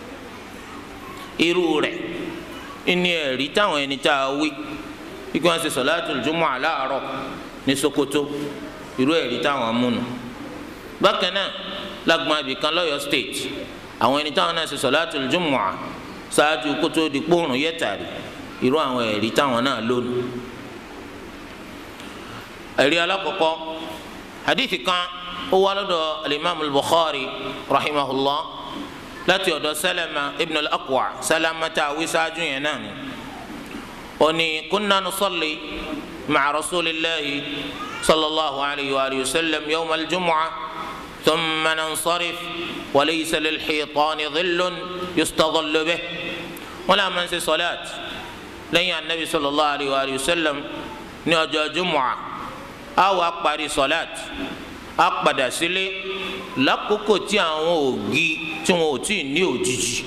irú rẹ̀ ìní ẹ̀rí táwọn ẹni tá a wí ikú wọn ṣe sọ̀láàtul jumu'a láàárọ̀ ní sokoto irú ẹ̀rí táwọn múnu bákan náà lágbọn abìkan lọ́yọ̀ state àwọn ẹni táwọn náà ṣe sọ̀láàtul jumu'a ṣáájú kó tó di kóòrùn yẹ tàrí irú àwọn ẹ̀rí táwọn náà lónìí ẹ̀rí alákọ̀ọ́kọ́ hadithi kan ó wá lọ́dọ̀ alimami bukhari rahimahullah láti ọ̀dọ̀ salama ibn al-aqwa salama tá a wí sáájú yẹn náà ni ó ní kunna nusalli maca rasulillahi sallallahu alayhi wa sallam yawma al-jumu'a ثم ننصرف وليس للحيطان ظل يستظل به ولا من في صلاة lẹ́yìn anabi sallallahu alayhi wa sallam ní ọjọ́ jumua a wá parí sọlát a padà sílé lákòókò tí àwọn ògì tí wọn ò tí ì ní òjijì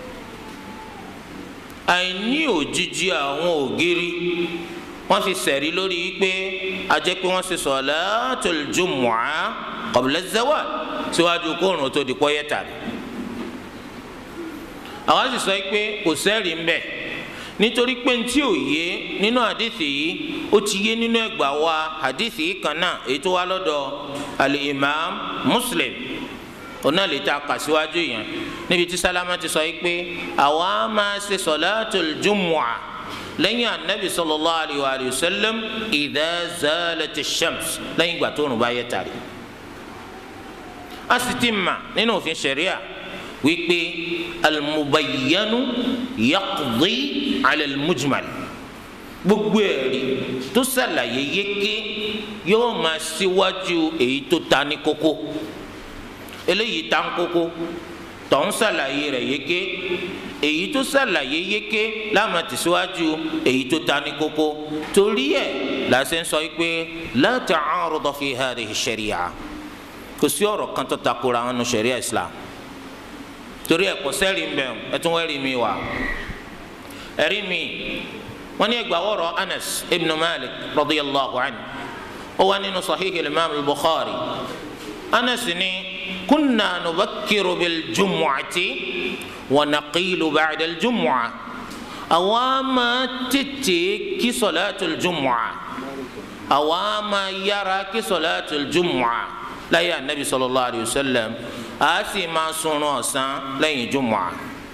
àìní òjijì àwọn ògiri wọ́n fi sẹ̀rí lórí pé a jẹ́ pé wọ́n ṣe sọlátul jumua qabla zawal síwájú kóòrùn tó di pọ́yẹ́ tàbí àwọn sì sọ pé kò sẹ́rìí ń bẹ nítorí pé ntí ò yé nínú àdìsí yìí ó ti yé nínú ẹgbà wa àdìsí yìí kan náà èyí tó wá lọ́dọ̀ al-imam muslim ọ̀nà lè ta kà síwájú yẹn níbi tí sálámà ti sọ yìí pé àwa máa ṣe sọ̀láàtul jumu'a lẹ́yìn anabi sallallahu alayhi wa sallam idha zalati shams lẹ́yìn ìgbà tó rùn bá yẹ tàrí. a sì ti mà nínú òfin ṣẹ̀ríà wípé almubayyanu yaqdi ala almujmal gbogbo ẹ̀rí tó ṣàlàyé yéké yóò máa síwájú èyí tó ta ní kókó eléyìí ta ń kókó tó ń ṣàlàyé rẹ̀ yéké èyí tó ṣàlàyé yéké láàmà tẹ̀síwájú èyí tó ta ní kókó torí ẹ̀ làṣẹ ń sọ pé la ta'aruda fi hadhihi sharia kò sí ọ̀rọ̀ kan tó takora wọn nu sharia islam torí ẹ kò sẹ́rì ń bẹ̀ ẹ tún wẹ́rì mi wá ẹ̀rí mi wọ́n ní ẹgbàá wọ̀rọ̀ anas ibn malik radiyallahu anhu ó wà nínú sahih imam al-bukhari anas ní kunna nubakkiru bil jumu'ati wa naqilu ba'da al jumu'a àwa máa tètè kí salatul jumu'a àwa máa yára kí salatul jumu'a láyé anabi sallallahu alayhi wa sallam a sì máa sunrun ọ̀sán lẹ́yìn jùmọ̀à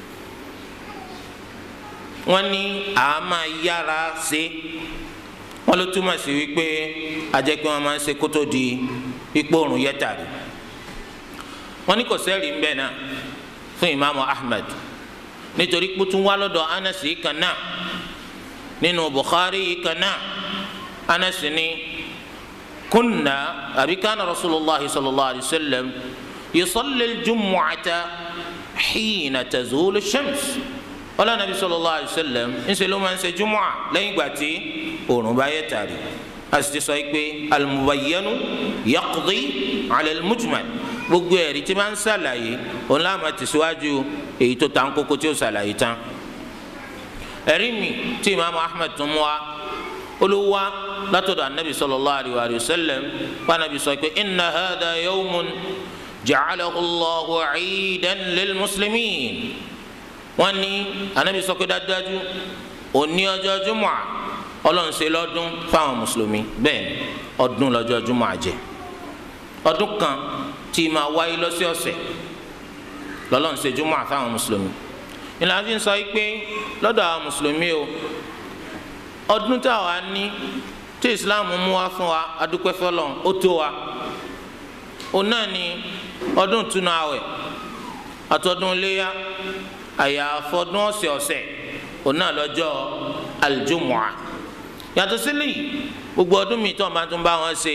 wọ́n ní a máa yára ṣe wọ́n ló túmọ̀ sí wípé ajẹ́ pé wọ́n máa ń ṣe kótó di ipò òrùn yẹ́tàrí wọ́n ní kò sẹ́rìí ń bẹ̀ náà fún imaamu ahmed nítorí pé tún wá lọ́dọ̀ anas yìí kan náà nínú bukhari yìí kan náà anas ní kunna àbí kánà rasulillah sallallahu alayhi wa sallam. يصلي الجمعة حين تزول الشمس ولا النبي صلى الله عليه وسلم إن سلوا من جمعة لا يباتي ونباية تاري أستيسويك المبين يقضي على المجمل gbogbo ẹ̀rí tí máa ń ṣàlàyé òun láà máa tẹ̀síwájú èyí tó tàn kókó tí ó ṣàlàyé tán ẹ̀rí mi tí imaamu ahmed tún mú wa olùwà látọ̀dọ̀ anabi sallallahu alayhi wa sallam wa anabi sọ pé inna hadha yawmun ja'alahu Allahu 'iidan lil muslimin wọ́n ní anabi sọ pé dájúdájú òní ọjọ́ jùmọ̀ ọlọ́run ṣe lọ́dún fáwọn mùsùlùmí bẹ́ẹ̀ ni ọdún lọ́jọ́ jùmọ̀ àjẹ́ ọdún kan tí máa wáyé lọ́sọ̀ọ̀sẹ̀ lọ́lọ́run ṣe jùmọ̀ fáwọn mùsùlùmí ìlànà fi ń sọ pé lọ́dọ̀ àwọn mùsùlùmí o ọdún táwa ní tí islam mú wá fún wa adúpẹ́ fọlọ́n ó tó wa òun náà ni ọdún túnú àwẹ̀ àtọdún iléyà àyàfọdún ọ̀sẹ̀ ọ̀sẹ̀ òun náà lọ́jọ́ aljumua yàtọ̀ sílẹ̀ yìí gbogbo ọdún mi tó máa tún bá wọn ṣe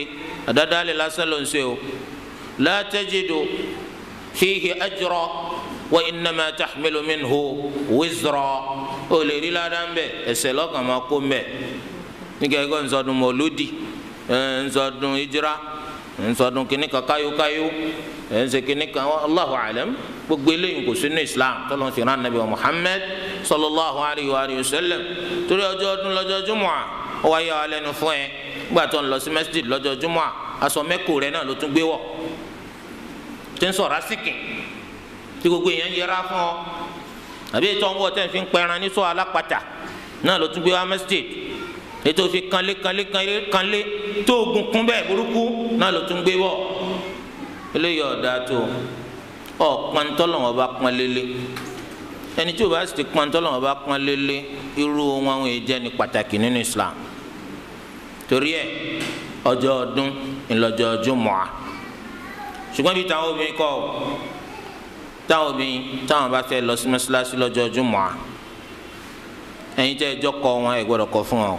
àdádálẹ̀ lásán ló ń ṣe o la tajidu fihi ajra wa innama tahmilu minhu wizra o lè rí ládàá ń bẹ ẹ̀ṣẹ̀ lọ́kàn máa kó ń bẹ nígbà yìí kò ń sọdún mọ̀lúdì ẹ̀ ń sọdún ìjírá ẹ̀ ń sọdún kìnnìkan káyókáyó ẹ̀ ń ṣe kìnnìkan Allahu alam gbogbo eléyìí kò sínú islam tọ́lọ́ fi rán nabi wa muhammed sallallahu alayhi wa sallam torí ọjọ́ ọdún lọ́jọ́ jumua ó wá yà wá lẹ́nu fún ẹ gbà tó ń lọ sí masjid lọ́jọ́ jumua aṣọ mẹ́kù rẹ náà ló tún gbé wọ̀ tí ń sọ̀rọ̀ asíkì tí gbogbo èèyàn yẹra fún ọ àbí ètò ọ̀nwọ́ tẹ̀ ń fi pẹran ní sọ alápàtà náà ló tún gbé wá masjid ètò fi kanlé kanlé kanlé kanlé tó ogun kún bẹ́ẹ̀ burúkú náà ló tún gbé wọ̀ eléyìí ọ̀dà tó ọ̀pọ̀n tọ́lọ́wọ́n bá pọ́n lélẹ̀ ẹni tí o bá sì ti pọ́n tọ́lọ́wọ́n bá pọ́n lélẹ̀ irú wọn àwọn èjẹ́ ní pàtàkì nínú Islam torí ẹ ọjọ́ ọdún ńlọjọ́ Jumu'ah ṣùgbọ́n bí táwọn obìnrin kọ́ táwọn obìnrin táwọn bá fẹ́ lọ sí mọ́ṣáláṣí lọ́jọ́ Jumu'ah ẹ̀yin tẹ́ ẹjọ́ kọ́ wọn ẹ gbọ́dọ̀ kọ́ fún wọn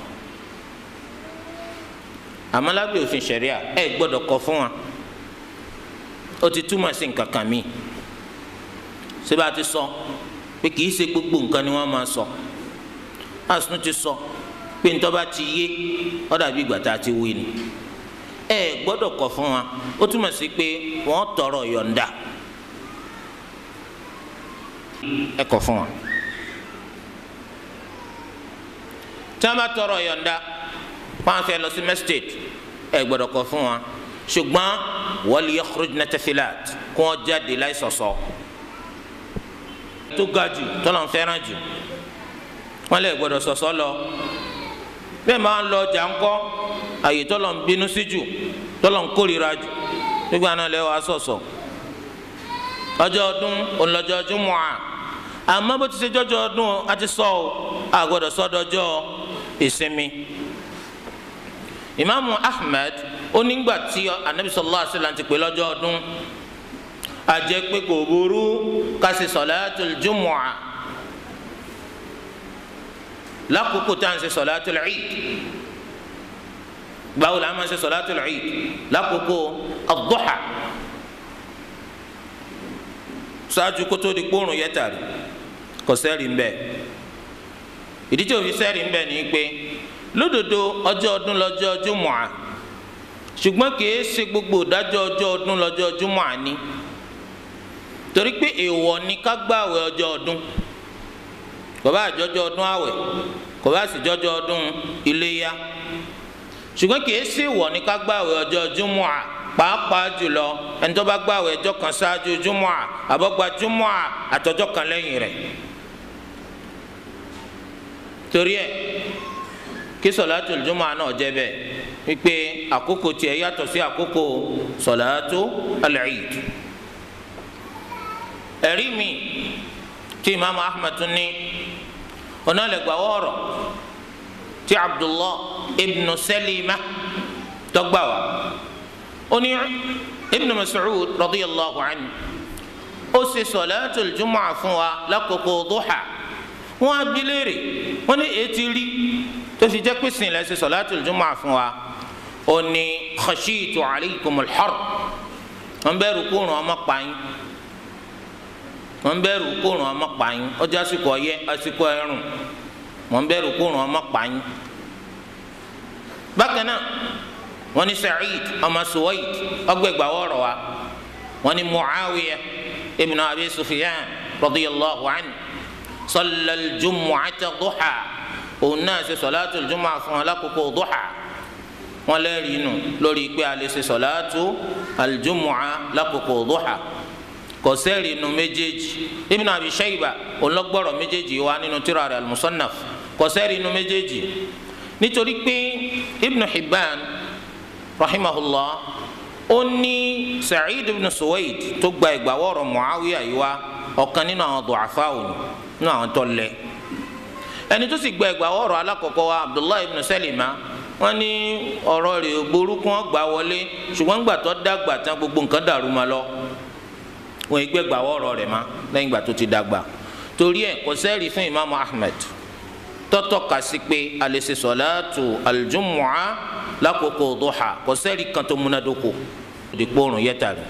àmọ́ lábẹ́ òfin ṣẹ̀ríà ẹ gbọ́dọ̀ kọ́ fún wọn ó ti túmọ̀ sí nǹkan kan míì ṣé bá a ti sọ pé kì í ṣe gbogbo nǹkan ni wọ́n máa sọ àsùn ti sọ pé nítorí bá ti yé ó dàbí ìgbà tá a ti wí ni ẹ gbọ́dọ̀ kọ̀ fún wa ó túmọ̀ sí pé wọ́n tọrọ yọ̀ǹda ẹ kọ̀ fún wa tí wọ́n bá tọrọ yọ̀ǹda wọ́n fẹ́ lọ sí mẹ́sítẹ̀t ẹ gbọ́dọ̀ kọ̀ fún wa ṣùgbọ́n wal yakhrujna tafilat kó wọ́n jáde láì sọ̀sọ̀ tó ga jù tọ́lọ̀ ń fẹ́ràn jù wọ́n lè gbọ́dọ̀ sọ̀sọ̀ lọ bẹ́ẹ̀ máa ń lọ ọjà ńkọ́ àyè tọ́lọ̀ ń bínú sí jù tọ́lọ̀ ń kórìíra jù nígbà náà lẹ́wọ̀ asọ̀sọ̀ ọjọ́ ọdún ònlọ́jọ́ Jumu'ah àmọ́ bó ti ṣe jọ́jọ́ ọdún a ti sọ ọ́ àgbọ̀dọ̀ sọ́dọ̀jọ́ ìsinmi Imaamu Ahmed onígbà tí anabi sallallahu alaihi wasallam ti pè lọ́jọ́ ọdún àjẹ́ pé kò burú ká ṣe salatul Jumu'ah lákòókò tá à ń ṣe salatul Eid báwo la máa ń ṣe salatul Eid lákòókò ad-duha ṣáájú kótó di kpóòrùn yẹ tàrí kò sẹ́rì ń bẹ̀ ìdí tí òfin sẹ́rì ń bẹ̀ ni pé lódodo ọjọ́ ọdún lọ́jọ́ Jumu'ah ṣùgbọ́n kìí ṣe gbogbo ìdájọ́ ọjọ́ ọdún lọ́jọ́ Jumu'ah ni torí pé èèwọ̀ ni ká gbààwẹ̀ ọjọ́ ọdún kò bá àjọjọ́ ọdún àwẹ̀ kò bá sì jọjọ́ ọdún iléyá ṣùgbọ́n kìí ṣe èèwọ̀ ni ká gbààwẹ̀ ọjọ́ Jumu'ah pàápàá jùlọ ẹni tó bá gbààwẹ̀ ọjọ́ kan ṣáájú Jumu'ah àbọ̀gbà Jumu'ah àtọjọ́ kan lẹ́yìn rẹ̀ torí ẹ̀ kí sọ̀látùl Jumu'ah náà jẹ́ bẹ́ẹ̀ wípé àkókò tiẹ̀ yàtọ̀ sí àkókò sọ̀látù al-Eid. ẹ̀rí mi tí imaamu ahmed tún ní ọ̀nà lẹ́gbàá wọ̀ọ̀rọ̀ tí abdullah ibn salima tọ́gbà wá ó ní ibn mas'ud radiyallahu anhu ó ṣe sọ̀látùl Jumu'ah fún wa lákòókò duha wọ́n á bi léèrè wọ́n ní ètí rí tó fi jẹ́ pé sìn lẹ́sẹ̀ sọ̀látùl Jumu'ah fún wa ó ní khashitu alaykumul har wọ́n bẹ̀rù kóòrùn ọmọ pààyàn wọ́n bẹ̀rù kóòrùn ọmọ pààyàn ọjọ́ àsìkò ọyẹ́ àsìkò ẹ̀rùn wọ́n bẹ̀rù kóòrùn ọmọ pààyàn bákan náà wọ́n ní Sa'id ọmọ Suwaid ọgbẹgbà wọrọ wa wọ́n ní Muawiya ibn Abi Sufyan radiyallahu anhu salla al-jumu'ata duha òun náà ṣe sọláàtù al-jumu'ah fún alákòókò duha wọ́n lẹ́rìí nù lórí pé a lè ṣe sọláàtù al-jumu'ah lákòókò duha kò sẹ́rìí nù méjèèjì Ibn Abi Shayba òun lọ́gbọ́rọ̀ méjèèjì wa nínú tírà rẹ̀ al-Musannaf kò sẹ́rìí nù méjèèjì nítorí pé Ibn Hibban rahimahullah ó ní Sa'id ibn Suwaid tó gba ìgbàwọ́rọ̀ Muawiya yìí wá ọ̀kan nínú àwọn du'afa òní nínú àwọn tó lẹ̀ ẹni tó sì gba ìgbàwọ́rọ̀ alákọ̀ọ́kọ́ wa Abdullahi ibn Salima wọ́n ní ọ̀rọ̀ rẹ̀ burúkú wọn gbà wọlé ṣùgbọ́n gbà tó dàgbà tán gbogbo nǹkan dàrú ma lọ wọn ì gbé ìgbàwọ́rọ̀ rẹ̀ ma lẹ́yìn ìgbà tó ti dàgbà torí ẹ̀ kò sẹ́ẹ̀rì fún Imaamu Ahmed tọ́tọ́ ka sí pé a lè ṣe sọ̀láàtù al-Jumu'ah lákòókò duha kò sẹ́ẹ̀rì kan tó múnádóko dípò òrùn yẹ́tàrí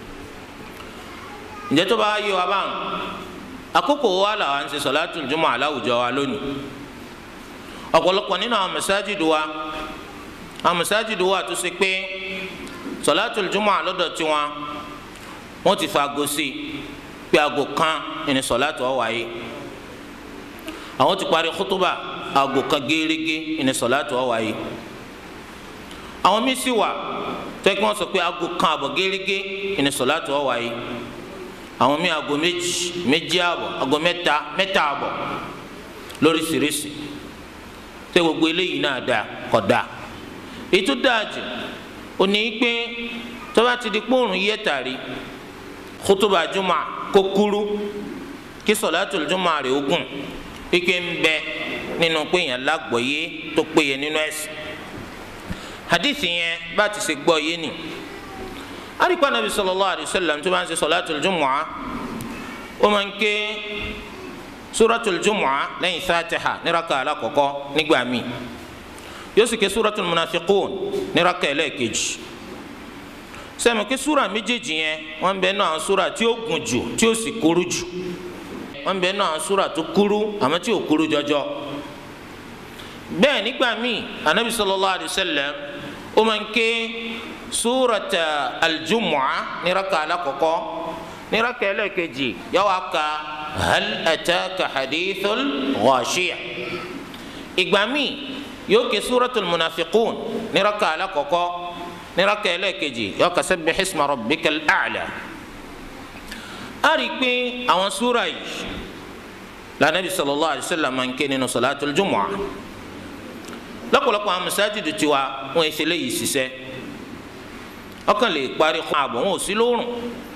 ǹjẹ́ tó bá yé wa báwọn àkókò wa làwọn ń ṣe sọ̀látùl jumu'a aláwùjọ wa lónìí ọ̀pọ̀lọpọ̀ nínú àwọn mẹsáàjìdù wa àwọn mẹsáàjìdù wa tó ṣe pé sọ̀látùl jumu'a lọ́dọ̀ tiwọn wọ́n ti fa aago sí pé aago kan ní sọ̀látù ó wáyé àwọn ti parí kútúbà aago kan gẹ́gẹ́ ní sọ̀látù ó wáyé àwọn míín sì wà tẹ́kí wọ́n sọ pé aago kan àbọ̀ gẹ́gẹ́ ní sọ̀látù ó wáyé àwọn míín aago méjì méjì àbọ̀ aago mẹ́ta mẹ́ta àbọ̀ lóríṣiríṣi tẹ gbogbo eléyìí náà dáa kò dáa ètò dáa jù ó ní pé tó bá ti di kóòrùn yẹ tàrí khutuba juma kó kúrú kí sọ̀látùl juma rẹ̀ ogun ike ń bẹ nínú pé èèyàn lágbọ̀ọ́yé tó péye nínú ẹ̀sìn hadithi yẹn bá ti ṣe gbọ́ yé ni àríkpá nàbí sallallahu alayhi wa sallam tó bá ń ṣe sọ̀látùl juma ó máa ń ké suratul jumu'a lẹ́yìn fatiha ní raka alakọkọ nígbà míì yóò sì ké suratul munafiqun ní raka ẹlẹ́ẹ̀kejì sẹ́mi ké sura méjèèjì yẹn wọ́n bẹ náà sura tí ó gùn jù tí ó sì kúrú jù wọ́n bẹ náà sura tó kúrú àmọ́ tí ò kúrú jọjọ bẹ́ẹ̀ nígbà míì anabi sallallahu alayhi wa sallam ó máa ń ké surata aljumu'a ní raka alakọkọ ní raka ẹlẹ́ẹ̀kejì yóò wá ka hal ataka hadithul ghashiya ìgbà míì yóò ké suratul munafiqun ní raka alakọkọ ní raka ẹlẹ́ẹ̀kejì yóò ká sabbih isma rabbikal a'la a rí i pé àwọn súra yìí lànàbí sallallahu alayhi wa sallam máa ń ké nínú salatul jumu'ah lọ́pọ̀lọpọ̀ àwọn masajidu tiwa wọn èsì léyìí ṣiṣẹ́ ọkàn lè parí kún ààbọ̀ wọn ò sí lóorùn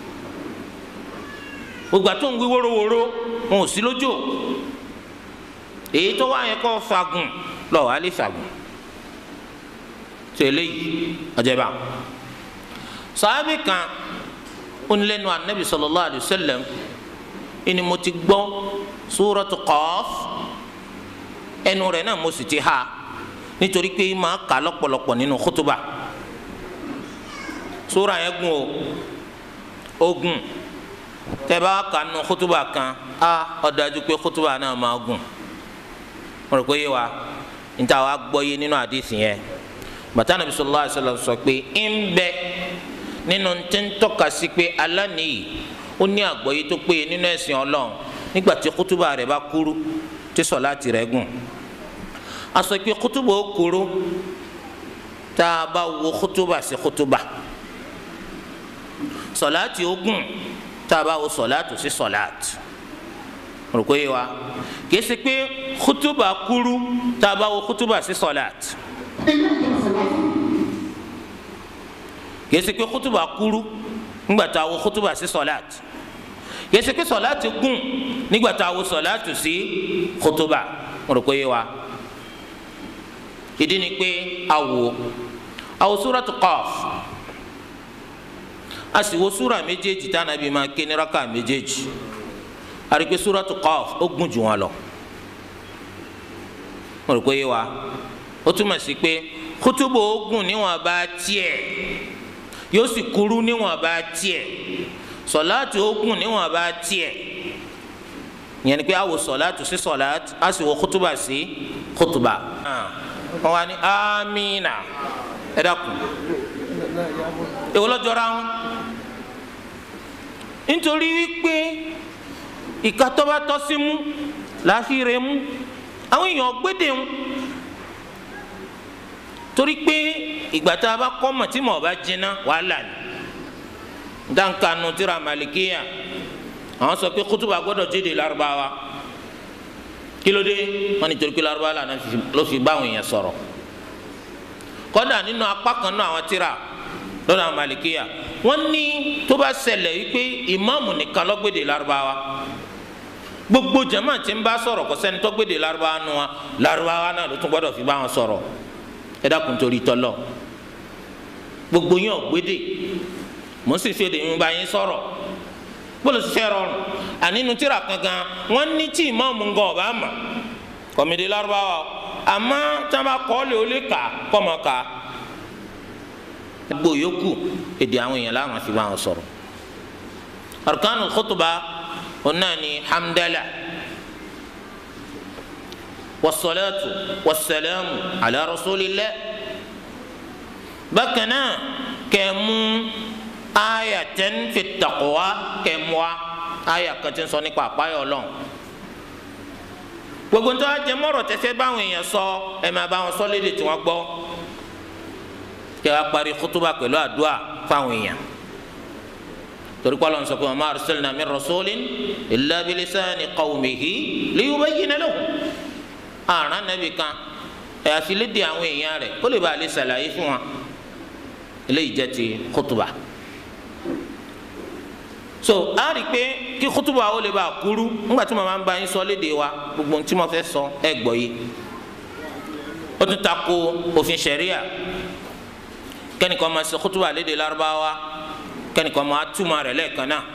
gbogbo àti òǹgbí wórówóró wọn ò sí lójó èyí tó wáyé kọ́ fagun lọ wà á lè fagun tó eléyìí ọjọba sàábì kan onílẹ̀nu anabi sallallahu alayhi wa sallam ẹni mo ti gbọ́ súratu Qaf ẹnu rẹ̀ náà mo sì ti ha nítorí pé máa kà lọ́pọ̀lọpọ̀ nínú kútúbà súra yẹn gùn o ogun tẹ́bá kà nínú kútúbà kan a ó dájú pé kútúbà náà máa gùn mo rò pé yé wa níta wa gbọ́ yé nínú àdìsí yẹn bàtà nàbí sallallahu alaihi wasallam sọ pé ń bẹ nínú tí ń tọ́ka sí pé aláníyì ó ní àgbọ́yé tó péye nínú ẹ̀sìn ọlọ́run nígbà tí kútúbà rẹ̀ bá kúrú tí sọ̀láàtì rẹ̀ gùn a sọ pé kútúbà ó kúrú tá a bá wo kútúbà sí kútúbà sọ̀láàtì ó gùn tá a bá wo sọ̀láàtì sí sọ̀láàtì rò pé wa kìí ṣe pé kútúbà kúrú tá a bá wo kútúbà sí sọ̀láàtì kìí ṣe pé kútúbà kúrú nígbà tá a wo kútúbà sí sọ̀láàtì kìí ṣe pé sọ̀láàtì gùn nígbà tá a wo sọ̀láàtì sí kútúbà rò pé wa ìdí ni pé awo awo súratu Qaf a sì wo súra méjèèjì tá Ànábì máa ké ní raka méjèèjì a rí pé súratu Qaf ó gùn jù wọn lọ mo rò pé yé wa ó túmọ̀ sí pé kútúbù ó gùn níwọ̀n bá tiẹ̀ yóò sì kúrú níwọ̀n bá tiẹ̀ sọ̀láàtù ó gùn níwọ̀n bá tiẹ̀ ìyẹn ni pé a wo sọ̀láàtù sí sọ̀láàtù a sì wo kútúbà sí kútúbà wọn wá ní amina ẹ dákun èwo lọ́jọ́ra wọn nítorí wípé ìkatọ́ba tọ́ sí mú láfíìrè mú àwọn èèyàn gbédè ń torí pé ìgbà tá a bá kọ́ mọ̀ tí mọ̀ bá jiná wàhálà ni dáńkanu tíra malikiya àwọn sọ pé kútùbà gbọ́dọ̀ jéde lárúbáwá kílódé wọn ni torí pé lárúbáwá lànà ló fi bá àwọn èèyàn sọ̀rọ̀ kọ́dà nínú apá kan náà àwọn tíra lọ́dọ̀ àwọn malikiya wọ́n ní tó bá ṣẹlẹ̀ wípé ìmáàmù nìkan ló gbéde lárúbáwá gbogbo jama tí ń bá sọ̀rọ̀ kò sẹ́ni tó gbéde lárúbáwá nu wa lárúbáwá náà ló tún gbọ́dọ̀ fi bá wọn sọ̀rọ̀ ẹ dákun torí tọ́lọ̀ gbogbo yín ò gbéde mò ń sì fi èdè yín bá yín sọ̀rọ̀ gbọ́dọ̀ ṣiṣẹ́ rọrùn ànínú tíra kankan wọ́n ní tí ìmáàmù ń gan ọ̀bá mà kọ̀mìdé lárúbáwá àmọ́ tí wọ́n bá kọ́ lé o lè kà kọ́ mọ̀ ká gbogbo yòókù èdè àwọn èèyàn láwọn fi bá wọn sọ̀rọ̀ arkanu khutuba ọ̀nà ni hamdala wasalaatu wasalaamu ala rasulillah bákan náà kẹ́mú ayatan fi taqwa kẹ́mú wa aya kan tí ń sọ nípa àpáyọ Ọlọ́run gbogbo nítorí ajẹmọ́rọ̀ tẹ́fẹ́ báwọn èèyàn sọ ẹ máa bá wọn sọ lédè tí wọ́n gbọ́ kí wàá parí kútúbà pẹ̀lú àdúrà fáwọn èèyàn torí kọ́ ló ń sọ pé wa ma arsalna min rasulin illa bilisani qawmihi liyubayyina lahum àrùn nàbì kan ẹ̀ àfi lédè àwọn èèyàn rẹ̀ kó lè bá a lè ṣàlàyé fún wa eléyìí jẹ́ ti kútúbà so a rí i pé kí kútùbà ó lè bá a kúrú ńgbà tí mo máa ń bá yín sọ léde wa gbogbo ohun tí mo fẹ́ sọ ẹ gbọ́ yìí ó tún ta ko òfin ṣẹ̀ríà kẹ́nìkan máa ṣe kútùbà léde lárúbáwá kẹ́nìkan máa túmọ̀ rẹ̀ lẹ́ẹ̀kan náà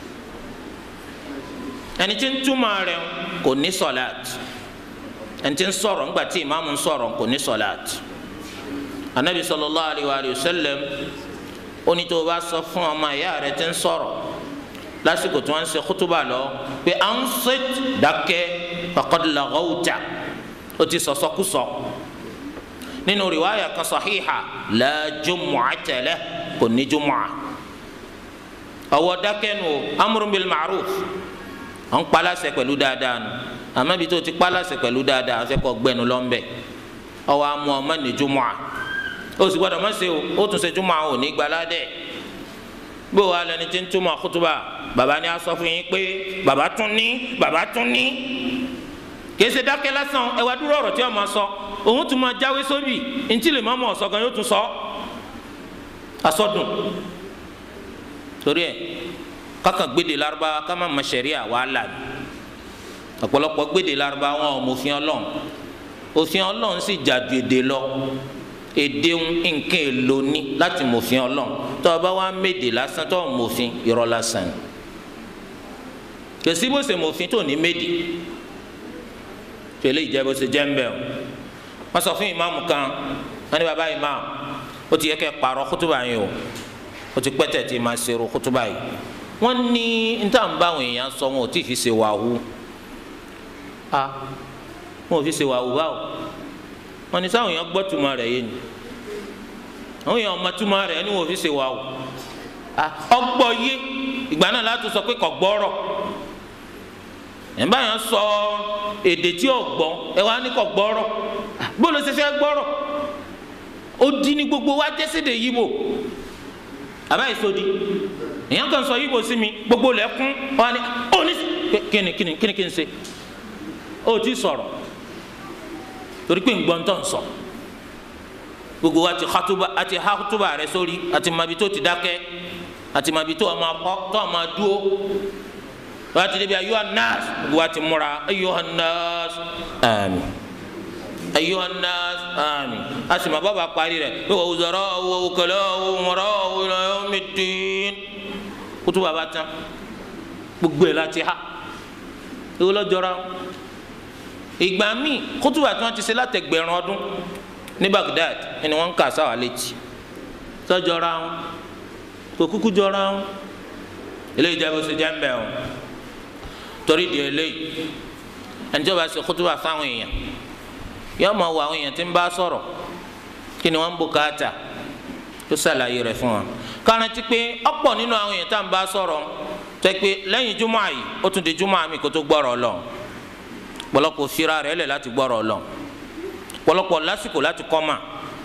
ẹni tí ń túmọ̀ rẹ̀ kò ní sọ̀láàt ẹni tí ń sọ̀rọ̀ ńgbà tí ìmáàmù ń sọ̀rọ̀ kò ní sọ̀láàt anabi sallallahu alayhi wa sallam ó ní tó o bá sọ fún ọmọ ìyá rẹ̀ tí ń sọ̀rọ̀ lásìkò tí wọ́n ń ṣe kútúbà lọ pé à ń ṣe dákẹ́ faqad laghawta ó ti sọ̀sọ́kùsọ nínú rìwáyà kan sahiha la jumu'ata lahu kò ní jumu'a ọwọ́ dákẹ́ nu amrun bil ma'ruf à ń paláṣẹ pẹ̀lú dáadáa nu àmọ́ ibi tó ti paláṣẹ pẹ̀lú dáadáa àfẹ́ kọ́ gbẹnu lọ́nbẹ̀ ọwọ́ amú ọmọ ní jumu'a ó sì gbọ́dọ̀ má ṣe o ó tún ṣe jumu'a ò ní gbaládẹ́ bó wa lẹni tí ń túmọ̀ kútúbà bàbá ni a sọ fún yín pé bàbá tún ní bàbá tún ní kìí ṣe dákẹ́ lásán ẹ wá dúró ọ̀rọ̀ tí wọ́n máa sọ òun tún máa jáwé sóbì ntí lè má mọ̀ ọ̀sọ́ gan yóò tún sọ asọ́dùn torí ẹ kákan gbéde Lárúbáwá ká má ma ṣẹ̀ríà wàhálà ni ọ̀pọ̀lọpọ̀ gbéde Lárúbáwá wọn ò mọ òfin Ọlọ́run òfin Ọlọ́run sì jàdù èdè lọ èdè nǹkan èlò ní láti mòfin Ọlọ́run tó o bá wá méde lásán tó o mòfin irọ́ lásán ni kèsì bó ṣe mòfin tó ní méde tẹlẹ ìjẹ bó ṣe jẹ ń bẹ o wọn sọ fún ìmáàmù kan wọn ní bàbá ìmáàmù ó ti yẹ kẹ́ pààrọ̀ kútùbà yìí o ó ti pẹ́tẹ̀ tí máa ṣe ro kútùbà yìí wọ́n ní níta ń bá àwọn èèyàn sọ wọn ò tí ì fi ṣe wàhù a wọn ò fi ṣe wàhù báwo wọn ní sáwọn èèyàn gbọ́ túmọ̀ rẹ̀ yé ni àwọn èèyàn ọmọ túmọ̀ rẹ̀ ni wọn ò fi ṣe wàhù a ọgbọ́ yé ìgbà náà láti sọ pé kò gbọ́rọ̀ ẹ̀ǹbá yẹn sọ èdè tí ò gbọ́ ẹ wá ní kò gbọ́rọ̀ bó ló ṣe fẹ́ gbọ́rọ̀ ó di ní gbogbo wa jẹ́sẹ̀dẹ̀ yíbo àbá ìsọdi èèyàn kan sọ yíbo sí mi gbogbo lẹ́kún wa ni ó ní kíni kíni kíni kí n ṣe ó ti sọ̀rọ̀ torí pé ngbọ́n tó ń sọ gbogbo wa ti hatuba àti hatuba rẹ sórí àti mabi tó ti dákẹ́ àti mabi tó ọmọ akọ tó ọmọ dúó wàá ti débi ayuha nas gbogbo wa ti múra ayuha nas àmín ayuha nas àmín asima bàbá parí rẹ̀ wa wuzara'u wa wukala'u wa umara'u ila yawmiddin kutu bàbá tán gbogbo ẹ̀ láti ha ewu lọ́jọ́ra ìgbà míì kutuba tí wọ́n ti ṣe látẹgbẹ̀rún ọdún ní Baghdad ẹni wọ́n ń kà sáwà létí sọ́jọ́ra wọn kò kúkú jọra wọn eléyìí jẹ́ bó ṣe jẹ́ ń bẹ̀ wọn torí di eléyìí ẹni tí wọ́n bá ṣe kutuba fáwọn èèyàn yọọ ma wo àwọn èèyàn tí ń bá sọ̀rọ̀ kí ni wọ́n ń bùkátà tó ṣàlàyé rẹ̀ fún wa kárántí pé ọ̀pọ̀ nínú àwọn èèyàn tá à ń bá sọ̀rọ̀ tẹ́ pé lẹ́yìn júmọ̀ àyè ó tún di júmọ̀ àmì kó tó gbọ́rọ̀ lọ pọ̀lọpọ̀ fira rẹ̀ lẹ̀ láti gbọ́rọ̀ lọ pọ̀lọpọ̀ lásìkò láti kọ́ mà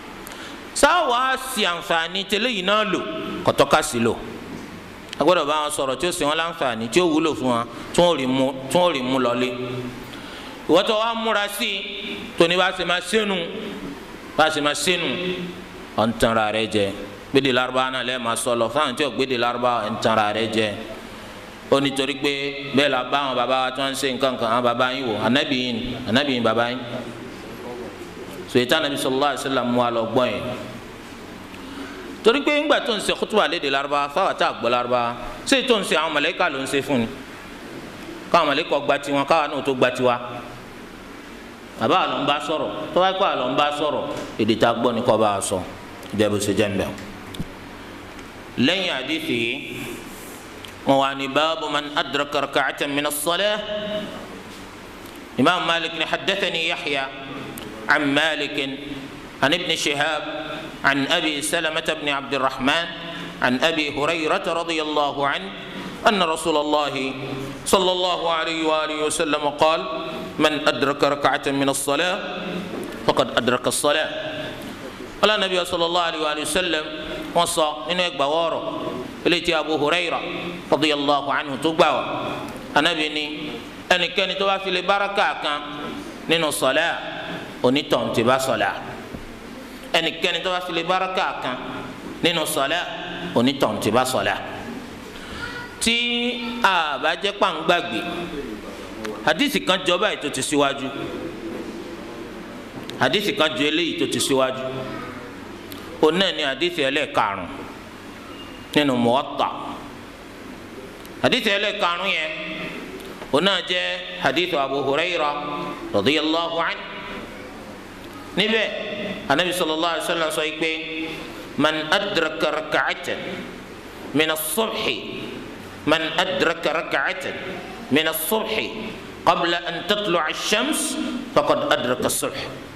sáwà sí àǹfààní tẹ́lẹ̀ yìí náà lò kọ̀tọ́ka sí lò agbọ́dọ̀ bá wọn sọ̀rọ̀ tí ó sì wọn láǹfààní tí ó wúlò fún wa tí wọ́n rí mú lọlé ìwọ́tọ̀ wa múra sí i tóní bá ṣe máa sẹ́nu bá ṣe máa sẹ́nu ọ̀ ń tanra rẹ jẹ gbéde Lárúbáwá náà lẹ́ẹ̀ máa sọ lọ fáwọn tí ò gbéde Lárúbáwá ń tanra rẹ jẹ ó nítorí pé bẹ́ẹ̀ la bá àwọn bàbá wa tí wọ́n ń ṣe nǹkan kan àwọn bàbá yín wò ànábì yín ànábì yín bàbá yín sòyítà nàbí sallallahu alaihi wasallam mú wa lọ gbọ́ yẹn torí pé ńgbà tó ń ṣe kútùbà léde Lárúbáwá fáwọn tá a gbọ́ Lárúbáwá ṣé tó ń ṣe àwọn màláíkà ló ń ṣe fún ni káwọn màláíkà gba tiwọn káwọn náà tó gba tiwa bàbá àlọ́ ń bá sọ̀rọ̀ tó bá kọ́ àlọ́ ń bá sọ̀rọ̀ èdè tá a gbọ́ ni kọ́ bá a sọ ìjẹ́bù ṣe jẹ́ mbẹ́ lẹ́yìn àdìsí yìí wọn wà ní báàbù man adraka raka'atan min as-salah imam malik ni haddathani yahya an malik an ibn shihab an abi salamata ibn abdulrahman an abi hurayrata radiyallahu anhu أن رسول الله صلى الله عليه وآله وسلم قال من أدرك ركعة من الصلاة فقد أدرك الصلاة قال النبي صلى الله عليه وآله وسلم وصى إنه يقبى وارو إليتي أبو هريرة رضي الله عنه تقبى أنا بني أن كان توافي لبركة كان نينو صلاة ونيتون تبا صلاة أن كان توافي لبركة كان نينو صلاة ونيتون تبا صلاة tí a bá jẹ́ pàǹgbàgbé hadisi kan jọ báyìí tó ti síwájú hadisi kan jọ eléyìí tó ti síwájú òun náà ni hadisi ẹlẹ́ẹ̀karùn nínú Muwatta hadisi ẹlẹ́ẹ̀karùn yẹn òun náà jẹ́ hadisi Abu Hurayra radiyallahu anhu níbẹ̀ anabi sallallahu alayhi wa sallam sọ yìí pé man adraka raka'atan min as-subhi. من أدرك ركعة من الصبح قبل أن تطلع الشمس فقد أدرك الصبح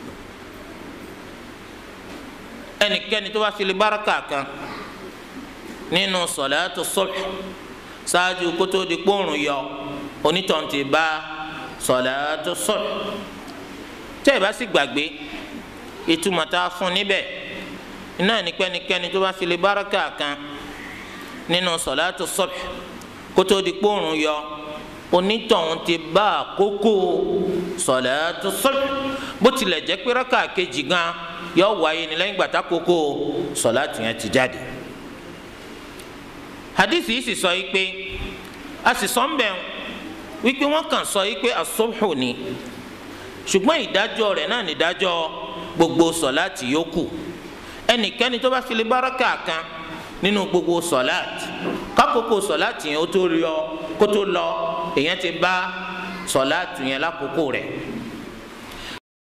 ẹnikẹ́ni tó bá fi lè báraka kan nínú sọ̀láàtù subh ṣáájú kótó di kóòrùn yọ onítọ̀hún ti bá sọ̀láàtù subh tẹ́ ẹ bá sì gbàgbé ìtumọ̀ tá a fún níbẹ̀ iná ẹnikẹ́ni tó bá fi lè báraka kan nínú sọ̀láàtù subh kótó di kpóòrùn yọ onítọ̀hún ti bá àkókò sọ̀láàtù subh bó tilẹ̀ jẹ́ pé rákà kejì gan yọ wáyé ní lẹ́yìn gbàtà kókó sọ̀láàtù yẹn ti jáde. hadith yìí sì sọ yìí pé a sì sọ ń bẹ̀ wípé wọ́n kàn sọ yìí pé asubhu ni ṣùgbọ́n ìdájọ́ rẹ̀ náà ní ìdájọ́ gbogbo sọ̀láàtì yòókù ẹnikẹ́ni tó bá fi lè bá rákà kan nínú gbogbo sọláàtì kákòókò sọláàtì yẹn ó tó rí ọ kó tó lọ èèyàn ti bá sọláàtì yẹn lákòókò rẹ̀